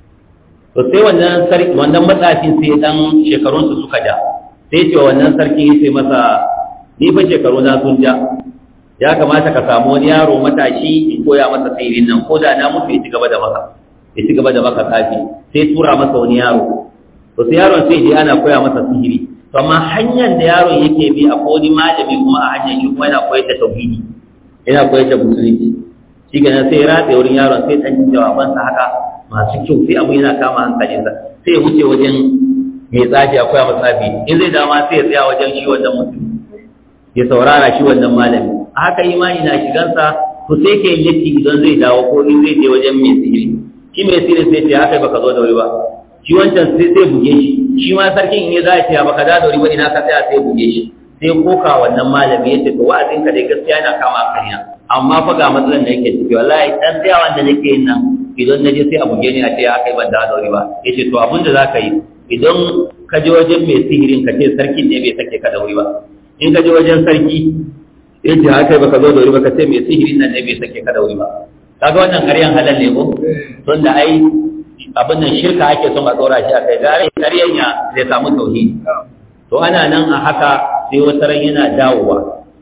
to sai wannan sarki wannan matsafin sai dan shekarun su suka ja sai ce wannan sarki ya ce masa ni fa shekaru na sun ja ya kamata ka samu wani yaro matashi in koya masa sihirin nan ko da na mutu ya ci gaba da maka ya ci gaba da maka tsafi sai tura masa wani yaro to sai yaron sai je ana koya masa sihiri to amma hanyar da yaron yake bi a wani malami kuma a hanyar shi kuma yana koyar da tauhidi yana koyar da musulunci shi ga sai ya ratse wurin yaron sai dan jawabansa haka masu kyau sai abu yana kama hankalinsa sai ya wuce wajen mai tsafi a koya masa tsafi in zai dama sai ya tsaya wajen shi wannan mutum ya saurara shi wannan malami haka imani na shigansa to sai ke latti idan zai dawo ko in zai je wajen mai sihiri shi mai sihiri sai ce haka baka zo da wuri ba shi wancan sai sai buge shi shi ma sarkin in ya za ce baka da wuri ba ina ka tsaya sai buge shi sai koka wannan malami ya ce to wa'azin ka dai gaskiya yana kama kariya amma fa ga matsalan da yake ciki wallahi dan tsayawan da nake yin nan idan na je sai a buge ni a ce haka ban da wuri ba yace to abin da za ka yi idan ka je wajen mai sihirin ka ce sarkin ne bai sake ka da wuri ba in ka je wajen sarki ya ce haka baka zo da wuri baka ce mai sihirin nan ne bai sake ka da wuri ba kaga wannan ƙaryan halal ne ko don da ai abin nan shirka ake son a tsora shi a kai gare ƙaryan ya zai samu tauhidi to ana nan a haka sai wata ran yana dawowa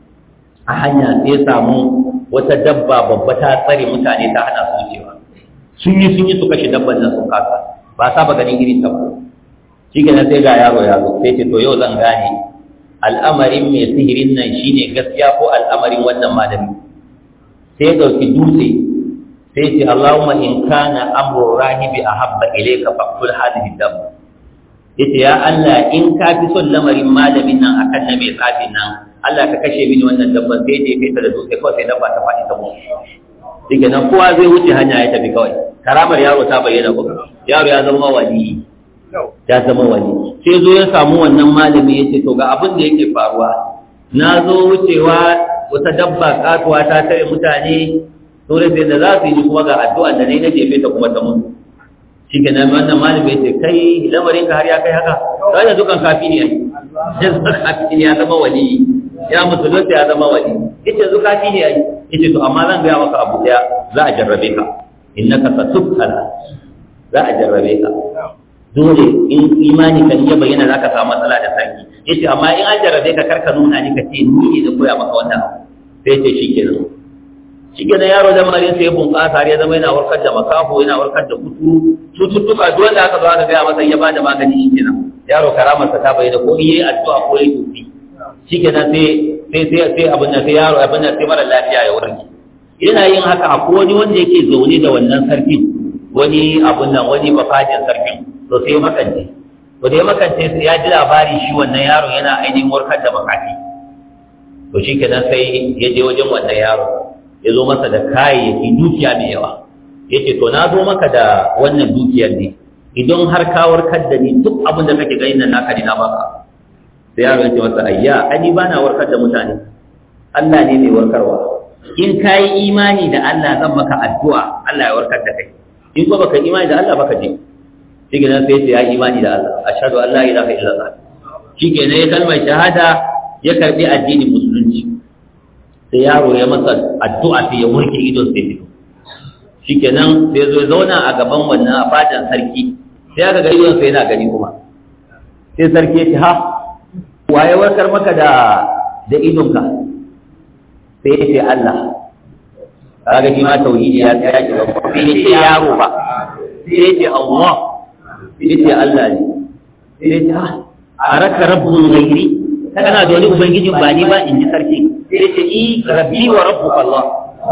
a hanya sai samu wata dabba babba ta tsare mutane ta hana su wucewa sun yi sun yi su kashe dabban nan sun kasa ba saba ganin irin ta ba shi sai ga yaro ya zo sai ce to yau zan gane al'amarin mai sihirin nan shine gaskiya ko al'amarin wannan malami sai ya ɗauki dutse sai ce Allahumma in kana amru rahibi ahabba ilayka faqtul hadhihi dam yace ya Allah in ka fi son lamarin malamin nan akan na mai tsafin nan Allah ka kashe mini wannan dabban sai je kai ta da dutse kawai sai dabba ta faɗi ta mutu shike nan kowa zai wuce hanya ya tafi kawai karamar yaro ta bayyana ko yaro ya zama wali ya zama wali sai zo ya samu wannan malami ya ce to ga abin da yake faruwa na zo wucewa wata dabba katuwa ta tare mutane to da da za su yi kuma ga addu'a da ne na jefe ta kuma ta mutu shi ke nan wannan malami ya ce kai lamarin ka har ya kai haka sai da dukan kafi ne ya zama kafi ne ya zama wali ya musulunta ya zama wali yace zu kafi ne yayi yace to amma zan ga maka abu daya za a jarrabe ka innaka satubtala za a jarrabe ka dole in imani kan iya bayyana za ka samu matsala da sarki ya ce amma in an jarrabe ka karka nuna ni ka ce ni ne da koya maka wannan sai ce shi kenan shi kenan yaro da marin sai ya bunƙasa har ya zama yana warkar da makafo yana warkar da kuturu cututtuka duk wanda aka zo aka gaya masa ya ba da magani shi kenan yaro karamarsa ta bayyana ko in yayi addu'a ko yayi tufi shi kenan sai sai sai sai abin nan sai yaro abin nan sai mara lafiya ya warke yana yin haka akwai wani wanda yake zaune da wannan sarkin wani abun nan wani bafajin sarkin to sai makance to da ya makance sai ya ji labari shi wannan yaro yana ainihin warkar da makafi to shi kenan sai ya je wajen wannan yaro ya zo masa da kayayyaki dukiya mai yawa ya ce to na zo maka da wannan dukiyar ne idan har ka warkar da ni duk abin da kake ganin nan naka ne na baka sai yaro ya ce masa ayya ani ba na warkar da mutane Allah ne mai warkarwa in ka yi imani da Allah zan maka addu'a Allah ya warkar da kai in ko baka imani da Allah baka je shi ke nan sai ya imani da Allah ashhadu an la ilaha illallah shi ke nan ya kalmar shahada ya karbi addinin musulunci sai yaro ya masa addu'a sai ya warke idon sai fito shi ke nan sai zo zauna a gaban wannan a fadan sarki sai aka ga idon sai yana gani kuma sai sarki ya ce ha waye warkar maka da da idonka sai ya ce Allah kaga shi ma tauhidi ya tsaya ki ba sai ya ce yaro ba sai ya ce Allah sai ya ce Allah ne sai ya ce ha araka rabbul ghairi kana da wani ubangijin ba ni ba in ji sarki sai ya ce i rabbi wa rabbuka Allah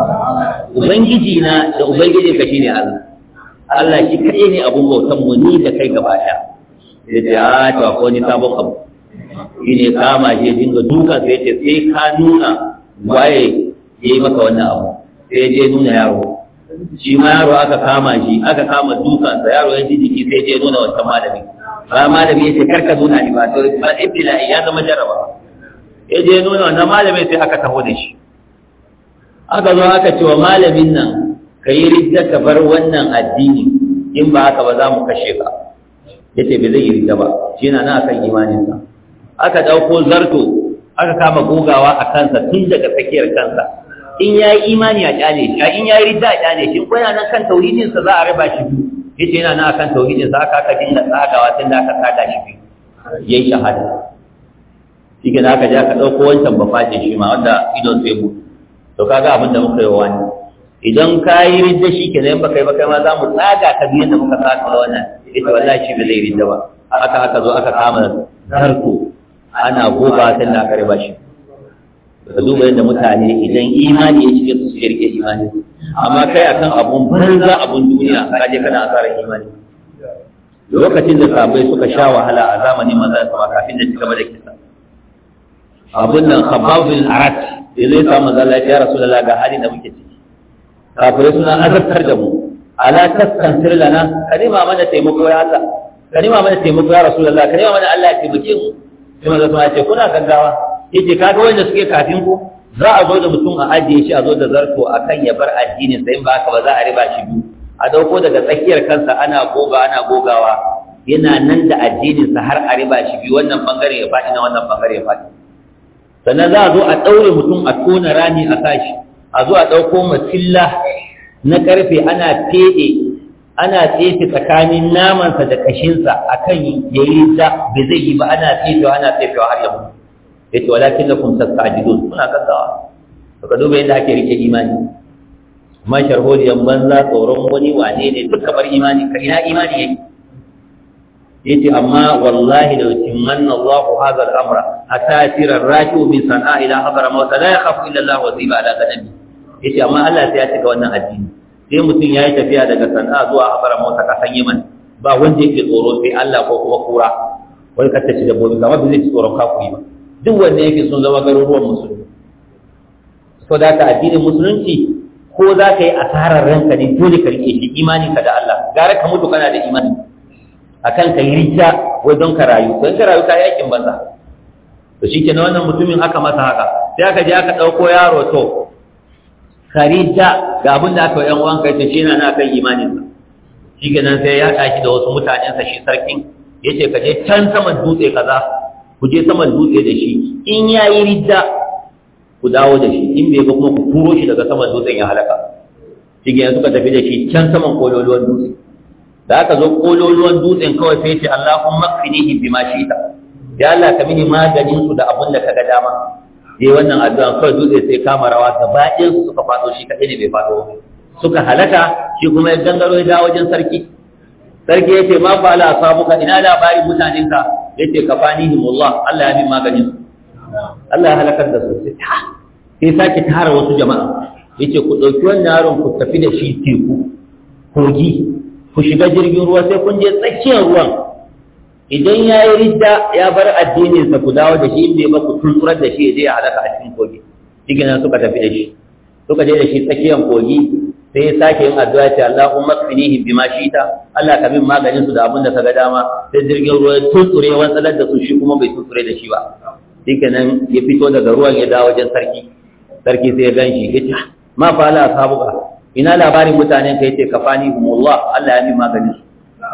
ubangiji na da ubangijin ka shine Allah Allah shi kai ne abun bautan mu ni da kai gaba daya sai ya ce a to akwai wani sabon abu shi ne kama shi dinga duka sai ce sai ka nuna waye ya yi maka wannan abu sai je nuna yaro shi ma yaro aka kama shi aka kama dukansa yaro ya ji jiki sai je nuna wancan malami ba malami ya ce karka nuna ni ba to ba ibtila'i ya zama jaraba ya je nuna wannan malami sai aka taho da shi aka zo aka ce wa malamin nan ka yi ridda ka bar wannan addini in ba haka ba za mu kashe ka ya ce bai zai yi ridda ba shi na nan akan imaninsa aka ɗauko zarto aka kama gogawa a kansa tun daga tsakiyar kansa in ya yi imani a ƙyale shi in ya yi ridda a ƙyale shi ko yana nan kan tauhidinsa za a raba shi biyu yace yana nan akan tauhidinsa aka aka dinga tsagawa tun da aka tsaga shi biyu ya yi shahada shi ke aka je aka ɗauko wancan bafaje shi ma wanda idon sai mu to kaga abin da muka yi wa wani idan ka yi ridda shi ke nan baka yi baka ma za mu tsaga ka biyan da muka saka wannan ita wallahi shi ba zai ridda ba aka aka zo aka kama zarto ana goba sai da aka riba shi ka duba yadda mutane idan imani ya shige su su rike imani amma kai akan abun banza abun duniya ka je kana asarar imani lokacin da sabai suka sha wahala a zamanin maza sama kafin da cigaba da kisa abun nan khabbab bin arat da zai samu maza lafiya rasulullah ga hali da muke ciki kafirai suna azabtar da mu ala taskantir lana kalima mana taimako ya Allah kalima mana taimako ya rasulullah kalima mana Allah ya taimake mu sai manzo sun ce kuna gaggawa yace kaga wanda suke kafin ku za a zo da mutum a ajiye shi a zo da zarto akan ya bar addinin sai in ba haka ba za a riba shi biyu a dauko daga tsakiyar kansa ana goga ana gogawa yana nan da addinin sa har a riba shi biyu wannan bangare ya faɗi na wannan bangare ya faɗi sannan za a zo a ɗaure mutum a tona rami a sashi a zo a ɗauko masilla na ƙarfe ana feɗe ana tsefe tsakanin namansa da kashinsa akan ya yi da bai zai yi ba ana tsefewa ana tsefewa har ya mutu ya ce walakin na kun sassa a jidon suna gaggawa ka duba yadda ake rike imani man sharholiyan banza tsoron wani wane ne duk bar imani ka ina imani yake yace amma wallahi da timmanna Allah hadha al-amra hatta yasira ar-raki'u min sana'a ila hadara mawt la yakhafu illa Allah wa ziba ala ganabi yace amma Allah sai ya cika wannan addini sai mutum ya yi tafiya daga sana'a zuwa habara mota kasan yaman ba wanda yake tsoro sai Allah ko kuma kura wani ka tafi dabbobi kama ba zai ci tsoron kafuri ba duk wanda yake sun zama garuruwan musulmi so da ka addinin musulunci ko za ka yi asarar ranka ne dole ka rike shi imani ka da Allah gara ka mutu kana da imani akan ka yi rija wai don ka rayu don ka rayu ka yi aikin banza to shi ke wannan mutumin aka masa haka sai aka je aka ɗauko yaro to karita ga abin da aka yi yan uwanka yace shi na kan imaninsa shi kenan sai ya tashi da wasu mutanensa shi sarkin yace ka je can saman dutse kaza ku je saman dutse da shi in yayi ridda ku dawo da shi in bai ba kuma ku turo shi daga saman dutsen ya halaka shi kenan suka tafi da shi can saman kololuwan dutse da aka zo kololuwan dutsen kawai sai ce Allahumma qinihi bima shi'ta ya Allah ka mini maganin su da abun da kaga dama yi wannan addu'a kawai dutse sai kama rawa gaba ɗayan su suka faɗo shi kaɗai ne bai faɗo suka halaka shi kuma ya gangaro ya dawo wajen sarki sarki ya ce ma fa ala samuka ina labarin mutanenka ya ce ka fani himullah Allah ya bi maganin su Allah ya halakar da su sai sake tara wasu jama'a ya ce ku ɗauki wannan yaron ku tafi da shi teku kogi ku shiga jirgin ruwa sai kun je tsakiyar ruwan idan ya yi ridda ya bar addininsa ku dawo da shi inda ba ku tunturar da shi ya je ya halaka a cikin kogi shi nan suka tafi da shi suka je da shi tsakiyar kogi sai ya sake yin addu'a ce Allahumma kfinihi bima shita Allah ka min maganin su da abin da kaga dama sai jirgin ruwa ya tuntsure wantsalar da su shi kuma bai tuntsure da shi ba shikenan ya fito daga ruwan ya dawo wajen sarki sarki sai ya ganshi ya ce ma fa la sabuka ina labarin mutanen ka yace kafani humullah Allah ya min maganin su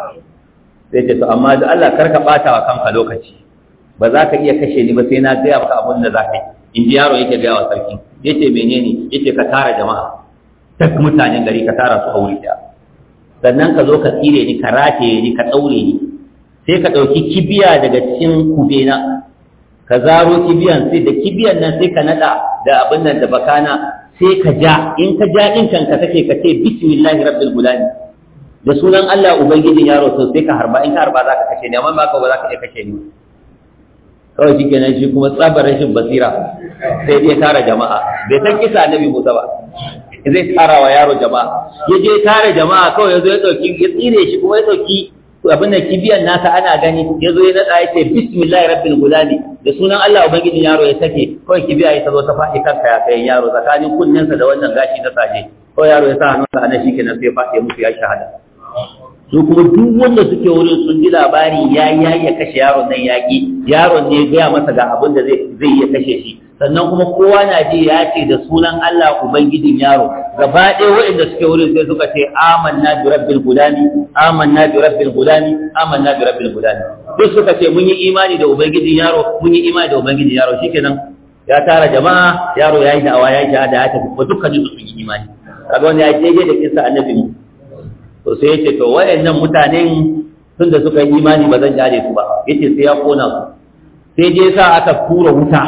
sai ce to amma da Allah karka bata wa kanka lokaci ba za ka iya kashe ni ba sai na gaya maka abin da za ka yi in ji yaro yake gaya wa sarki yace menene yace ka tara jama'a duk mutanen gari ka tara su a wuri ɗaya sannan ka zo ka tsire ni ka rataye ni ka ɗaure ni sai ka ɗauki kibiya daga cikin kubena ka zaro kibiyan sai da kibiyan nan sai ka naɗa da abin nan da bakana sai ka ja in ka ja ɗin kanka kake ka ce bismillahi rabbil gulani da sunan Allah ubangijin yaro to sai ka harba in ka harba za ka kashe ni amma ba ka ba za ka iya kashe ni kawai shi kenan shi kuma tsabar rashin basira sai dai tara jama'a bai san kisa annabi Musa ba zai tara wa yaro jama'a ya je tara jama'a kawai ya zo ya dauki ya tsire shi kuma ya dauki abin da kibiyan nasa ana gani ya zo ya nada ya ce bismillahi rabbil gulami da sunan Allah ubangijin yaro ya sake kawai kibiya ya zo ta faɗi kanka ya kai yaro tsakanin kunnensa da wannan gashi na saje kawai yaro ya sa hannunsa a nan shi kenan sai ya faɗi musu ya shahada su kuma duk wanda suke wurin sun ji labari ya ya ya kashe yaron nan yaƙi yaron ne ya gaya masa ga abin da zai zai iya kashe shi sannan kuma kowa na ji ya ce da sunan Allah ubangijin yaro gaba ɗaya waɗanda suke wurin sai suka ce amanna bi rabbil gulami amanna bi rabbil gulami amanna bi rabbil gulami duk suka ce mun yi imani da ubangijin yaro mun yi imani da ubangijin yaro shikenan ya tara jama'a yaro yayi da'awa yayi shahada ya tafi ko dukkan su sun yi imani kaga wanda ya daidai da kissa annabi mu to sai yace to wayannan mutanen tun da suka yi imani ba zan jare su ba yace sai ya kona su sai dai sa aka kura wuta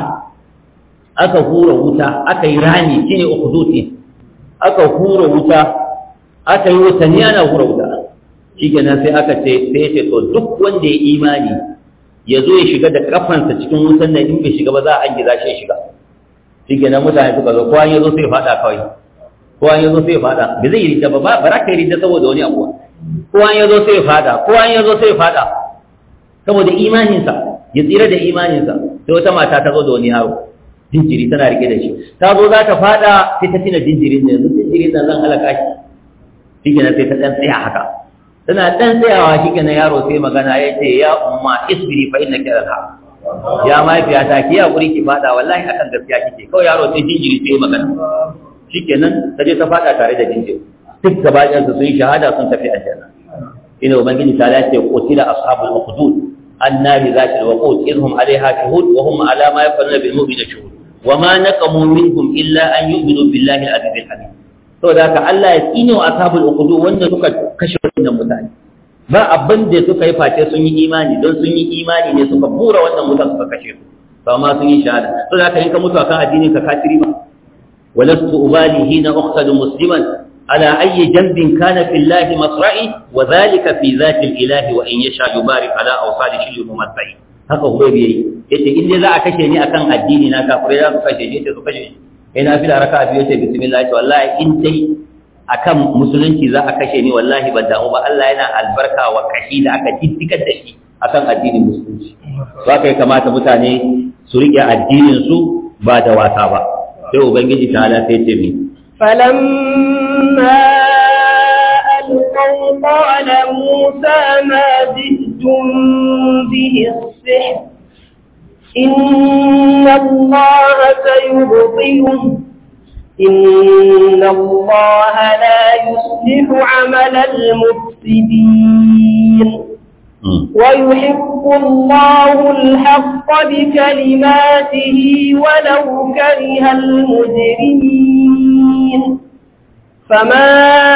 aka hura wuta aka yi rami shine ukhduti aka hura wuta aka yi watanni ana hura wuta shikenan sai aka ce sai yace to duk wanda ya imani ya zo ya shiga da kafansa cikin wutan nan in bai shiga ba za a angiza shi ya shiga shikenan mutane suka zo kowa ya zo sai ya fada kawai kowa ya zo sai ya fada ba zai yi ridda ba ba za ka yi ridda saboda wani abu kowa ya zo sai ya fada kowa ya zo sai ya fada saboda imaninsa ya tsira da imaninsa sai wata mata ta zo da wani yaro jinjiri tana rike da shi ta zo za ta fada sai ta tina jinjirin ne yanzu jinjirin nan zan halaka shi shi kenan sai ta dan tsaya haka tana dan tsayawa shi kenan yaro sai magana ya ce ya umma isbiri fa inna kira ha ya mahaifiya ta ki hakuri ki fada wallahi akan gaskiya kike kawai yaro sai jinjiri sai magana shi kenan ta je ta fada tare da jinjiri duk gaba ɗayan su sun yi shahada sun tafi aljanna ina ubangiji ta lafiya qutila ashabul ukhdud النار ذات الوقود إذ هم عليها شهود وهم على ما يفعلون بالمؤمنين شهود وما نقموا منهم إلا أن يؤمنوا بالله العزيز الحميد to da haka Allah ya tsine wa ashabul uqudu wanda suka kashe wannan mutane ba abin da suka yi face sun yi imani don sun yi imani ne suka bura wannan mutane suka kashe su to amma sun yi shahada to da haka in ka mutu akan addinin ka kafiri ba walastu ubali hina uqtadu musliman ala ayyi janbin kana fi llahi masra'i wa dhalika fi zati al-ilahi wa in yasha yubarik ala awsali shil mumassai haka hubaybi yayi yace in dai za a kashe ni akan addini na kafirai za su kashe ni yace su kashe ni ina fila raka'a biyu yace bismillah yace wallahi in dai akan musulunci za a kashe ni wallahi ban damu ba Allah yana albarka wa kashi da aka diddigar da shi akan addinin musulunci to haka ya kamata mutane su rike addinin su ba da wasa ba sai ubangiji ta ala sai ce mi فلما ألقوا قال موسى ما جئتم به السحر إن الله سيبطله إن الله لا يصلح عمل المفسدين ويحب الله الحق بكلماته ولو كره المجرمين فما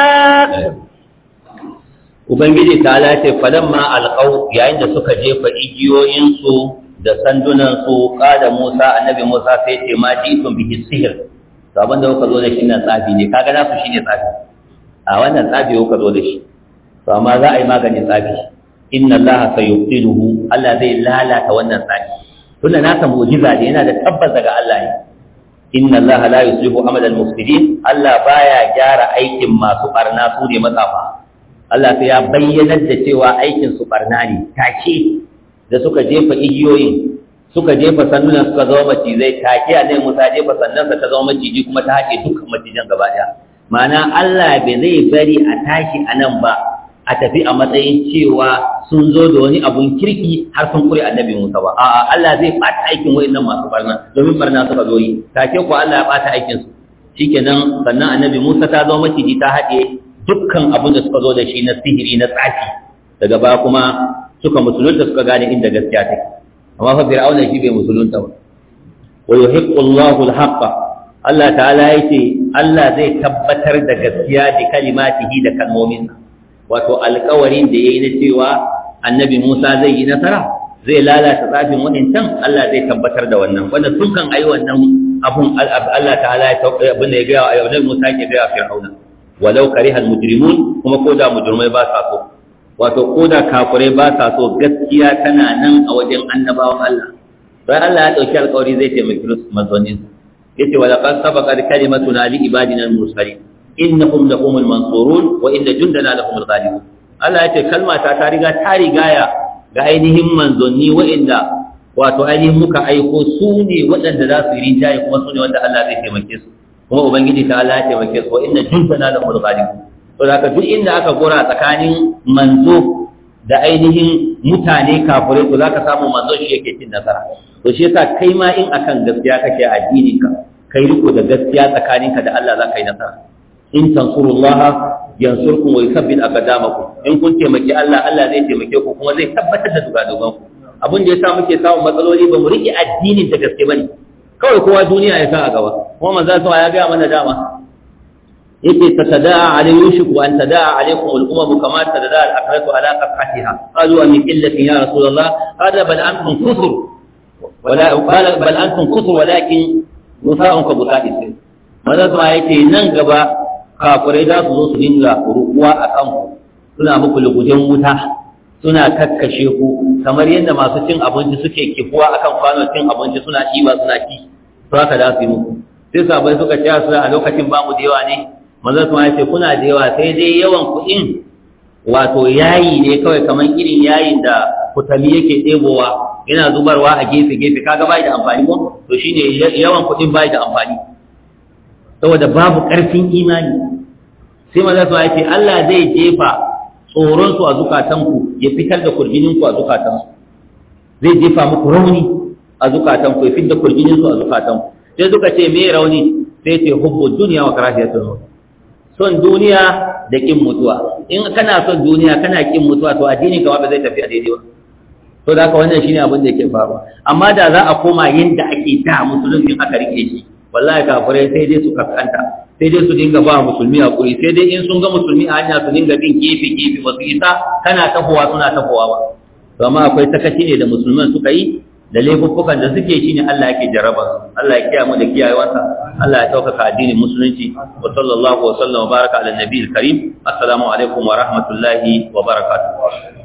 Ubangiji ta lace falamma alƙau yayin da suka jefa igiyoyinsu da sandunansu ƙada Musa annabi Musa sai ce ma jitun bihi sihir to abin da kuka zo da shi nan tsafi ne kaga nasu shine tsafi a wannan tsafi kuka zo da shi to amma za a yi maganin tsafi inna allaha sayubtiluhu Allah zai lalata wannan tsari tunda nasa mu'jiza ne yana da tabbas daga Allah ne inna allaha la yuslihu amal al-mufsidin Allah baya gyara aikin masu barna su ne matsafa Allah sai ya bayyana da cewa aikin su barna ne take da suka jefa igiyoyin suka jefa sandunan suka zama macizai take a Musa jefa sannansa ta zama maciji kuma ta haƙe dukkan macijan gaba ɗaya ma'ana Allah bai zai bari a tashi a nan ba a tafi a matsayin cewa sun zo da wani abun kirki har sun kure annabi Musa ba a'a Allah zai bata aikin wayannan masu barna domin barna suka zo yi take ko Allah ya bata aikin su shikenan sannan annabi Musa ta zo maciji ta haɗe dukkan abin da suka zo da shi na sihiri na tsafi daga baya kuma suka musulunta suka gane inda gaskiya take amma fa fir'auna shi bai musulunta ba wa yuhiqqu Allahu al-haqqa Allah ta'ala yace Allah zai tabbatar da gaskiya da kalimatihi da kalmominsa wato alƙawarin da yayi na cewa annabi Musa zai yi nasara zai lalata tsafin waɗancan Allah zai tabbatar da wannan wanda sun kan ayi wannan abun Allah ta'ala ya tauka abin da ya ga a yau Musa ke ga Fir'auna walau kariha al-mujrimun kuma ko da mujrimai ba sa so wato ko da kafirai ba sa so gaskiya tana nan a wajen annabawan Allah sai Allah ya dauki alƙawari zai taimaki manzonin yace wa laqad sabaqat kalimatuna li ibadina al-mursalin innahum lahumul mansurun wa inna jundana lahumul ghalibun Allah yace kalma ta ta riga ta rigaya ga ainihin manzonni wa'inda wato ainihin muka aiko su ne waɗanda za su yi rinjaye kuma su ne wanda Allah zai taimake su kuma ubangiji ta Allah ya taimake su wa inna jundana lahumul ghalibun to da duk inda aka gora tsakanin manzo da ainihin mutane kafirai to zaka samu manzo shi yake cin nasara to shi yasa kai ma in akan gaskiya kake addinin ka kai riko da gaskiya tsakaninka da Allah za ka yi nasara in tansurullaha yansurkum wa yuthabbit aqdamakum in kun taimaki Allah Allah zai taimake ku kuma zai tabbatar da dugadugan ku abin da yasa muke samun matsaloli ba mu rike addinin da gaske bane kawai kowa duniya ya sa a gaba kuma manzo sa ya ga mana dama yake tatada'a alayhi yushku an tada'a alaykum al-umam kama tada'a al-akratu ala qat'atiha qalu an qillatin ya rasulullah hada bal antum kufur wala qala bal antum kufur walakin musa'un ka busa'i sai manzo sa yake nan gaba kafirai za su zo su dinga rukuwa a kanku suna muku lugujen wuta suna kakkashe ku kamar yadda masu cin abinci suke kifuwa akan kwanon cin abinci suna ɗiba suna ci to haka za su yi muku sai sabai suka ce su a lokacin ba mu da yawa ne manzon kuma ya ce kuna da yawa sai dai yawan kuɗin wato yayi ne kawai kamar irin yayin da kutami yake ɗebowa yana zubarwa a gefe gefe kaga bai da amfani ko to shine yawan kuɗin bai da amfani saboda babu ƙarfin imani sai manzon kuma ya ce Allah zai jefa tsoron su a zukatanku ya fitar da kurjinin ku a zukatansu zai jefa muku rauni a zukatanku ya fitar da kurjinin su a zukatanku sai suka ce me rauni sai ce hubbu dunya wa karahiyatul maut son duniya da kin mutuwa in kana son duniya kana kin mutuwa to addini kama ba zai tafi a daidai ba to da haka wannan shine abin da yake faruwa amma da za a koma yanda ake da musulunci aka rike shi wallahi kafirai sai dai su kaskanta sai dai su dinga ba musulmi hakuri sai dai in sun ga musulmi a hanya su dinga bin gefe gefe ba su isa kana tafowa suna tafowa ba to amma akwai sakaci ne da musulman suka yi da laifuffukan da suke shi ne Allah yake jarraba su Allah ya kiyaye mu da kiyayewarsa Allah ya ɗaukaka addinin musulunci wa sallallahu wa sallam wa baraka ala nabiyil karim assalamu alaikum wa rahmatullahi wa barakatuh